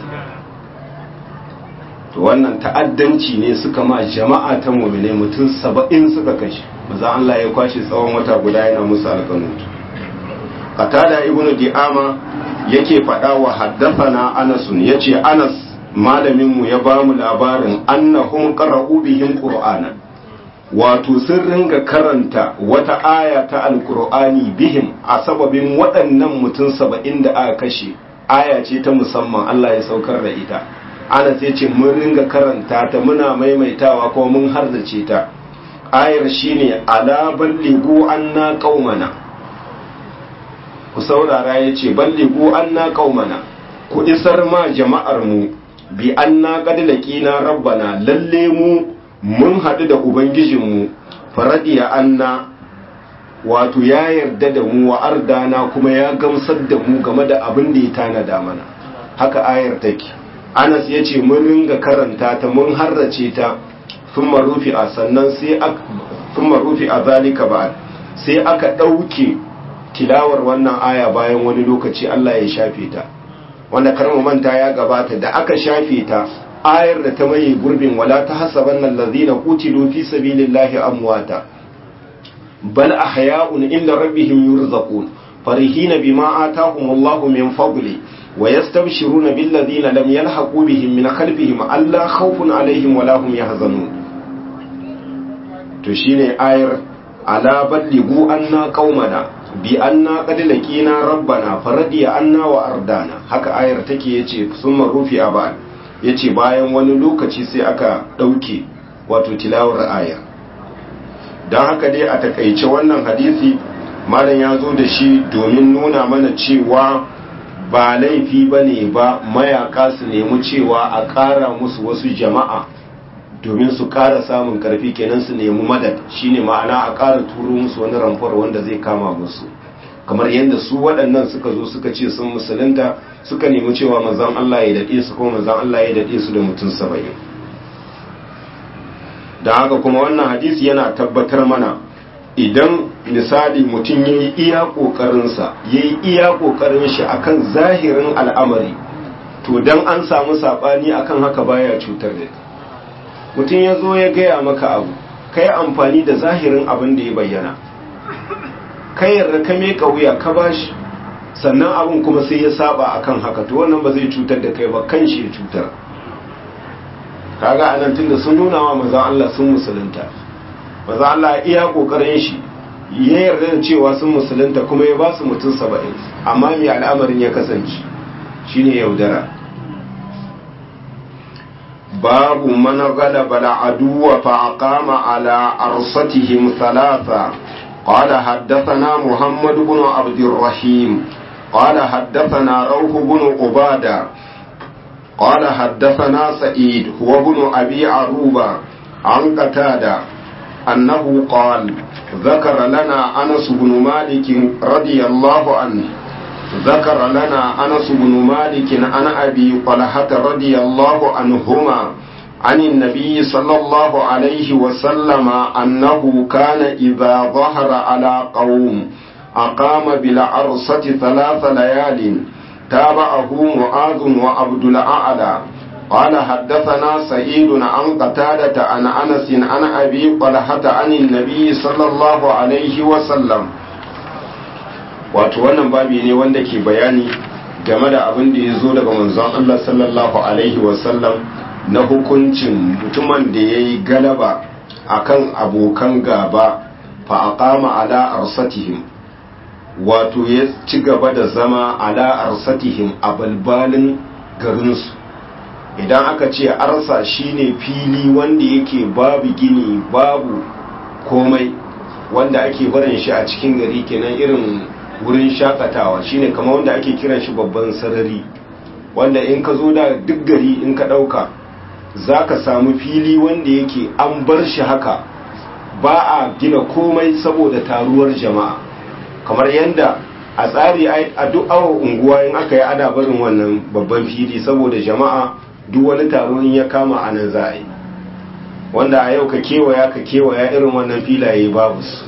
to wannan ta'addanci ne suka ma jama'a ta mu'minai mutum saba'in suka kashe maza Allah ya kwashe tsawon wata guda yana musu alƙanut qatada ibnu di'ama yake faɗa wa haddathana anas yace anas malamin mu ya ba mu labarin annahum qara'u bihim qur'ana wato sun ringa karanta wata aya ta alqur'ani bihim a sababin waɗannan mutum saba'in da aka kashe aya ce ta musamman Allah ya saukar da ita ana sai ce mun ringa karanta ta muna maimaitawa ko mun harzace ta ayar shine ala balligu anna qaumana ku saurara yace balligu anna qaumana ku isar ma jama'ar mu bi anna qad laqina rabbana lalle mu mun hadu da ubangijin mu faradiya anna wato ya yarda da mu wa ardana kuma ya gamsar da mu game da abin da ya tanada mana haka ayar take anas ya ce mun ringa karanta ta mun harrace ta sun marufi a sannan sai sun marufi a zalika ba sai aka ɗauke tilawar wannan aya bayan wani lokaci Allah ya shafe ta wanda karmu manta ya gabata da aka shafe ta ayar da ta maye gurbin wala ta hasaban nan lazina kutilu fi sabilillahi amwata bal ahya'un inda rabbihim yurzaqun farihina bima atahumullahu min fadli ويستبشرون بالذين لم يلحقوا بهم من خلفهم ألا خوف عليهم ولا هم يحزنون to shine ayar ala ballighu anna qaumana bi anna qad laqina rabbana faradiya anna wa ardana haka ayar take yace summa rufi abad yace bayan wani lokaci sai aka dauke wato tilawar ayar dan haka dai a takaice wannan hadisi malam ya zo da shi domin nuna mana cewa ba laifi bane ba mayaka su nemi cewa a ƙara musu wasu jama'a domin su ƙara samun karfi kenan su nemi madad shine ma'ana a ƙara turo musu wani ramfar wanda zai kama musu kamar yadda su waɗannan suka zo suka ce sun musulunta suka nemi cewa manzon Allah ya daɗe su kuma manzon Allah ya daɗe su da mutum saba'in da haka kuma wannan hadisi yana tabbatar mana idan misali mutum ya yi iya ƙoƙarinsa ya yi iya ƙoƙarin shi akan zahirin al'amari to dan an samu saɓani akan haka baya cutar da mutum ya zo ya gaya maka abu ka yi amfani da zahirin abin da ya bayyana ka yarda ka meka wuya ka bashi sannan abin kuma sai ya saba akan haka to wannan ba zai cutar da kai ba kan shi ya cutar kaga anan tunda sun nuna wa manzon Allah sun musulunta manzon Allah iya kokarin shi ya yarda da cewa sun musulunta kuma ya ba su mutum saba'in amma mai al'amarin ya kasance shine yaudara باب من غلب العدو فأقام على أرصتهم ثلاثة قال حدثنا محمد بن عبد الرحيم قال حدثنا روح بن عبادة قال حدثنا سعيد هو بن أبي عروبة عن قتادة أنه قال ذكر لنا أنس بن مالك رضي الله عنه ذكر لنا أنس بن مالك عن أبي طلحة رضي الله عنهما عن النبي صلى الله عليه وسلم أنه كان إذا ظهر على قوم أقام بالعرصة ثلاث ليال تابعه معاذ وعبد الأعلى قال حدثنا سعيد عن قتادة عن أنس عن أبي طلحة عن النبي صلى الله عليه وسلم wato wannan babi ne wanda ke bayani game da abin da ya zo daga manzon Allah sallallahu alaihi wasallam na hukuncin mutumin da ya yi galaba akan abokan gaba fa aqama ala arsatihim wato ya ci gaba da zama ala arsatihim a balbalin garinsu idan aka ce arsa shine fili wanda yake babu gini babu komai wanda ake barin shi a cikin gari kenan irin wurin shakatawa shine kamar wanda ake kiran shi babban sarari wanda in ka zo da duk gari in ka ɗauka za ka samu fili wanda yake an bar shi haka ba a gina komai saboda taruwar jama'a kamar yadda a tsari a duk awon unguwa in aka yi ana barin wannan babban fili saboda jama'a duk wani taro in ya kama a nan za a yi wanda a yau ka kewaya ka kewaya irin wannan filaye babu su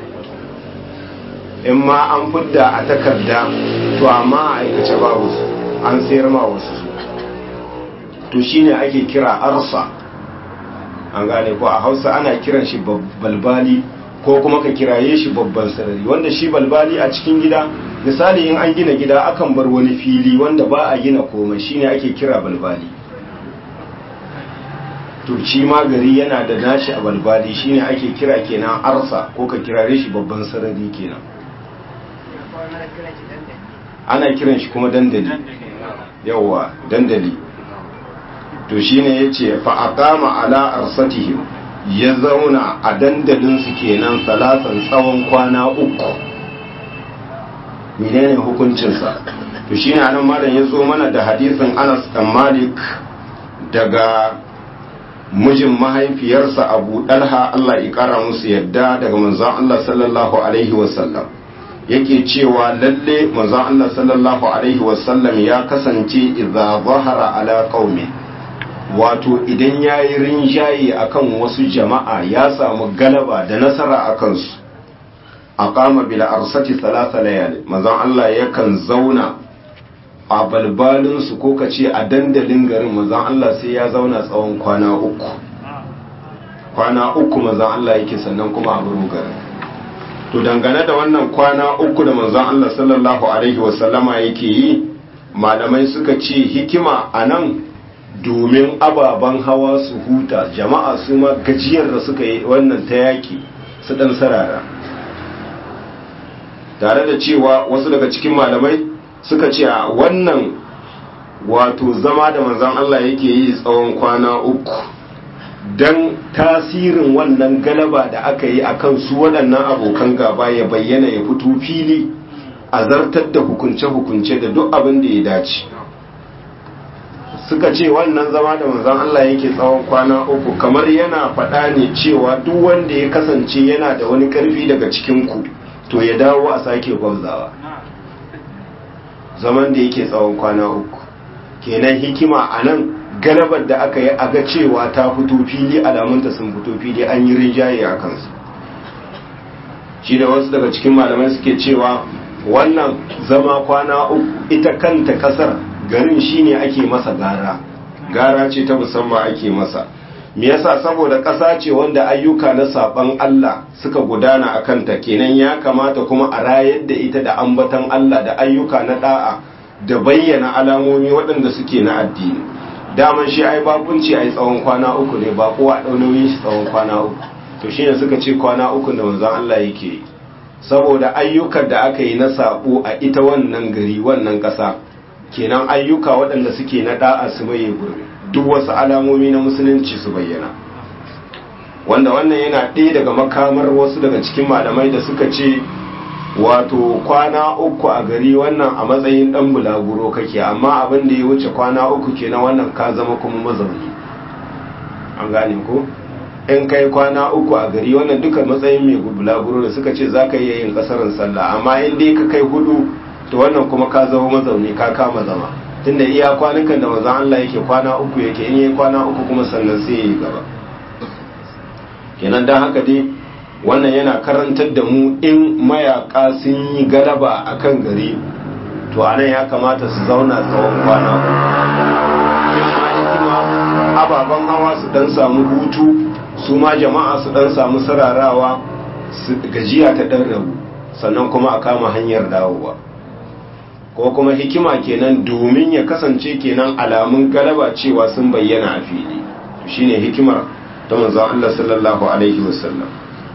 in ma an fidda a takarda to amma a aikace babu su an sayar ma wasu su to shine ake kira arsa an gane ko a hausa ana kiran shi balbali ko kuma ka kiraye shi babban sarari wanda shi balbali a cikin gida misali in an gina gida akan bar wani fili wanda ba a gina komai shine ake kira balbali to shi ma gari yana da nashi a balbali shine ake kira kenan arsa ko ka kirare shi babban sarari kenan ana kiran shi kuma dandali yawa dandali to shine yace fa aqama ala arsatihim ya zauna a dandalin su kenan salasan tsawon kwana uku menene hukuncin sa to shine anan malam ya zo mana da hadisin Anas dan Malik daga mijin mahaifiyarsa Abu Dalha Allah ya kara musu yadda daga manzon Allah sallallahu alaihi wasallam yake cewa lalle manzon Allah sallallahu alaihi wasallam ya kasance idza zahara ala qaumi wato idan yayi rinjaye akan wasu jama'a ya samu galaba da nasara akan su aqama bil arsati thalatha layal manzon Allah yakan zauna a balbalin su ko kace a dandalin garin manzon Allah sai ya zauna tsawon kwana uku kwana uku manzon Allah yake sannan kuma a buru garin to dangane da wannan kwana uku da manzon Allah sallallahu alaihi wasallama yake yi malamai suka ce hikima a nan domin ababen hawa su huta jama'a su ma gajiyar da suka yi wannan ta yaki su dan sarara tare da cewa wasu daga cikin malamai suka ce a wannan wato zama da manzon Allah yake yi tsawon kwana uku don tasirin wannan galaba da aka yi akan su waɗannan abokan gaba ya bayyana ya fito fili a zartar da hukunce-hukunce da duk abin da ya dace suka ce wannan zama da manzon Allah yake tsawon kwana uku kamar yana faɗa ne cewa duk wanda ya kasance yana da wani ƙarfi daga cikinku to ya dawo a sake gwamzawa zaman da yake tsawon kwana uku kenan hikima a nan galabar da aka yi a ga cewa ta fito fili alamunta sun fito fili an yi rinjaye a kansu shi da wasu daga cikin malamai suke cewa wannan zama kwana uku ita kanta kasar garin shine ake masa gara gara ce ta musamman ake masa me yasa saboda ƙasa ce wanda ayyuka na saban Allah suka gudana a kanta kenan ya kamata kuma a rayar da ita da ambatan Allah da ayyuka na da'a da bayyana alamomi waɗanda suke na addini daman shi ai bakunci ai tsawon kwana uku ne ba kowa ɗau nauyin shi tsawon kwana uku to shine suka ce kwana uku da manzon Allah yake yi saboda ayyukan da aka yi na sabo a ita wannan gari wannan ƙasa kenan ayyuka waɗanda suke na da'a su maye gurbi duk wasu alamomi na musulunci su bayyana wanda wannan yana ɗaya daga makamar wasu daga cikin malamai da suka ce wato kwana uku a gari wannan a matsayin ɗan bulaguro kake amma abin da ya wuce kwana uku kenan wannan ka zama kuma mazauni an gane ko in kai kwana uku a gari wannan duka matsayin mai bulaguro da suka ce za ka iya yin ƙasarin sallah amma in dai ka kai hudu to wannan kuma ka zama mazauni ka kama zama tunda iya kwanukan da mazan Allah yake kwana uku yake in yi kwana uku kuma sannan sai ya yi gaba kenan don haka dai wannan yana karantar da mu in mayaka sun yi galaba a kan gari to anan ya kamata su zauna tsawon kwana ababen hawa su dan samu hutu su ma jama'a su dan samu sararawa su gajiya ta dan rabu sannan kuma a kama hanyar dawowa ko kuma hikima kenan domin ya kasance kenan alamun galaba cewa sun bayyana a fili shine hikimar ta manzon Allah sallallahu alaihi wasallam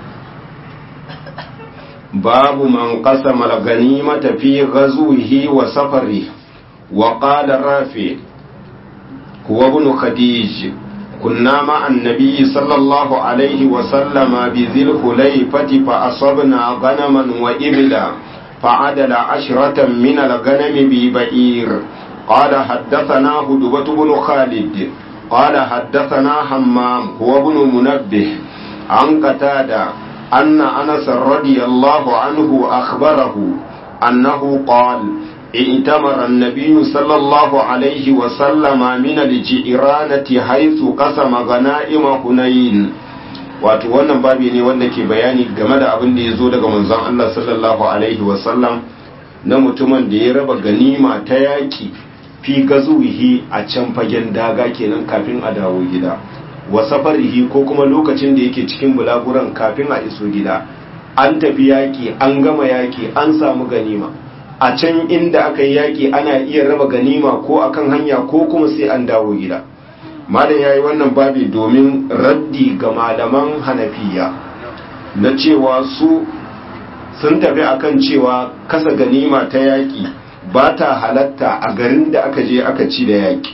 babu man qasama al-ghanimata fi ghazwihi wa safarihi wa qala rafi huwa ibn khadij كنا مع النبي صلى الله عليه وسلم بذي الخليفة فأصبنا غنما وإبلا فعدل عشرة من الغنم ببئير قال حدثنا هدبة بن خالد قال حدثنا حمام هو ابن منبه عن قتادة أن أنس رضي الله عنه أخبره أنه قال ائتمر النبي صلى الله عليه وسلم من الجئرانة حيث قسم غنائم هنين wato wannan babi ne wanda ke bayani game da abin da ya zo daga manzon Allah sallallahu alaihi wasallam na mutumin da ya raba ganima ta yaki fi gazuwihi a can fagen daga kenan kafin a dawo gida wa safarihi ko kuma lokacin da yake cikin bulaguran kafin a iso gida an tafi yaki an gama yaki an samu ganima a can inda aka yi yaki ana iya raba ganima ko akan hanya ko kuma sai an dawo gida malam ya yi wannan babi domin raddi ga malaman hanafiya na cewa su sun tafi akan cewa kasa ganima ta yaƙi ba ta halatta a garin da aka je aka ci da yaƙi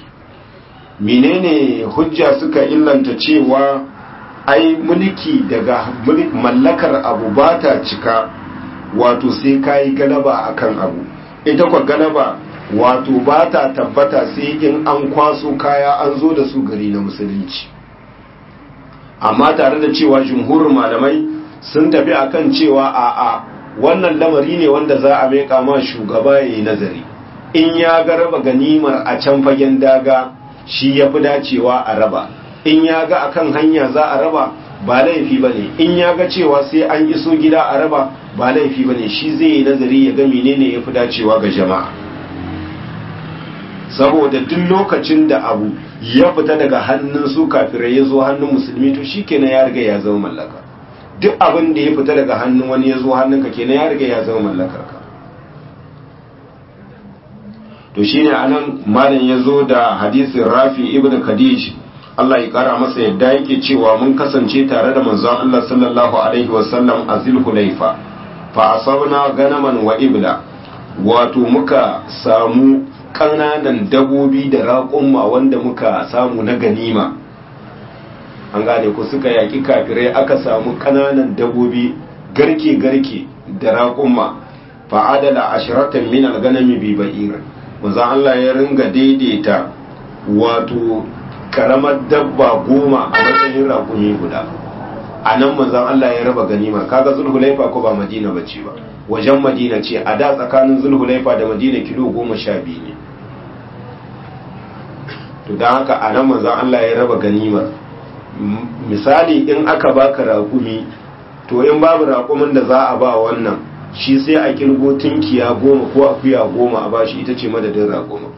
menene hujja suka illanta cewa ai mulki daga mallakar abu ba ta cika wato sai ka yi galaba akan abu ita kwa galaba wato ba ta tabbata sai in an kwaso kaya an zo da su gari na musulunci amma tare da cewa jumhurin malamai sun tafi akan cewa a'a wannan lamari ne wanda za a meka ma shugaba ya yi nazari in ya ga raba ganimar a can fagen daga shi ya fi dacewa a raba in ya ga akan hanya za a raba ba laifi ba ne in ya ga cewa sai an iso gida a raba ba laifi ba ne shi zai yi nazari ya ga menene ya fi dacewa ga jama'a saboda duk lokacin da abu ya fita daga hannun su kafirai ya zo hannun musulmi to shi kenan ya riga ya zama mallaka duk abin da ya fita daga hannun wani ya zo hannunka kenan ya riga ya zama mallakar ka to shine anan malam ya zo da hadisin rafi ibn khadij Allah ya kara masa yadda yake cewa mun kasance tare da manzon Allah sallallahu alaihi wasallam a zulhulaifa fa asabna ganaman wa ibla wato muka samu ƙananan dabobi da raƙumma wanda muka samu na ganima an gane ku suka yaƙi kafirai aka samu ƙananan dabobi garke-garke da raƙumma fa'adala ashiratan min alganami bi ba'ir manzo Allah ya ringa daidaita wato karamar dabba goma a matsayin raƙumi guda a nan manzon Allah ya raba ganimar kaga zulhulaifa ko ba madina bace ba wajen madina ce a da tsakanin zulhulaifa da madina kilo goma sha biyu ne to don haka a nan manzon Allah ya raba ganimar misali in aka baka raƙumi to in babu raƙumin da za a ba wannan shi sai a kirgo tunkiya goma ko akuya goma a bashi ita ce madadin raƙumin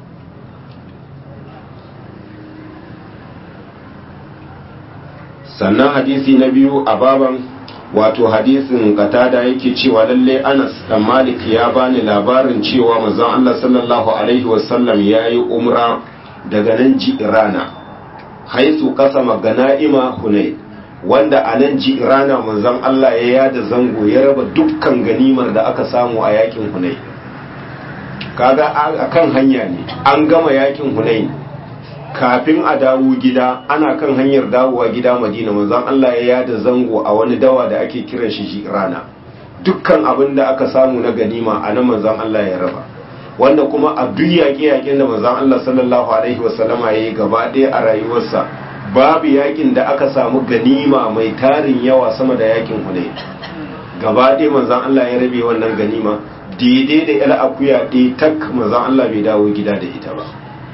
sannan hadisi na biyu a baban wato hadisin katada yake cewa lalle anas dan malik ya bani labarin cewa manzon Allah sallallahu alaihi wasallam yayi umra daga nan jirana haisu kasama gana'ima hunay wanda a nan jirana manzon Allah ya yada zango ya raba dukkan ganimar da aka samu a yakin hunay kaga akan hanya ne an gama yakin hunay kafin a dawo gida ana kan hanyar dawowa gida madina manzon Allah ya yada zango a wani dawa da ake kiran shi rana dukkan abin da aka samu na ganima a nan manzon Allah ya raba wanda kuma a duk yaƙe-yaƙen da manzon Allah sallallahu alaihi wasallama ya yi gaba ɗaya a rayuwarsa babu yaƙin da aka samu ganima mai tarin yawa sama da yaƙin Hunayn gaba ɗaya manzon Allah ya rabe wannan ganima daidai da yar akuya ɗaya tak manzon Allah bai dawo gida da ita ba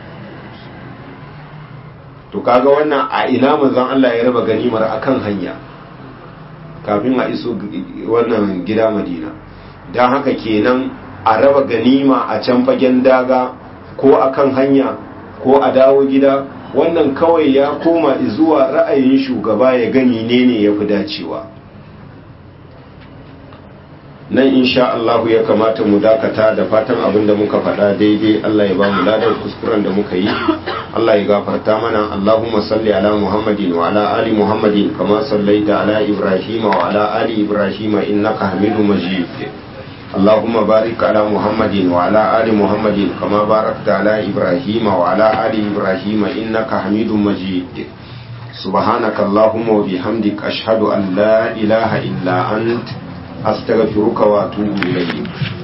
to kaga wannan a ina manzon Allah ya raba ganimar akan hanya kafin a iso wannan gida Madina dan haka kenan a raba ganima a can fagen daga ko akan hanya ko a dawo gida wannan kawai ya koma zuwa ra'ayin shugaba ya gani ne ne ya fi dacewa nan insha Allah ya kamata mu dakata da fatan abin da muka faɗa daidai Allah ya ba mu ladan kuskuren da muka yi Allah ya gafarta mana Allahumma salli ala Muhammadin wa ala ali Muhammadin kama sallaita ala Ibrahim wa ala ali Ibrahim innaka Hamidum Majid اللهم بارك على محمد وعلى آل محمد كما باركت على إبراهيم وعلى آل إبراهيم إنك حميد مجيد سبحانك اللهم وبحمدك أشهد أن لا إله إلا أنت أستغفرك وأتوب إليك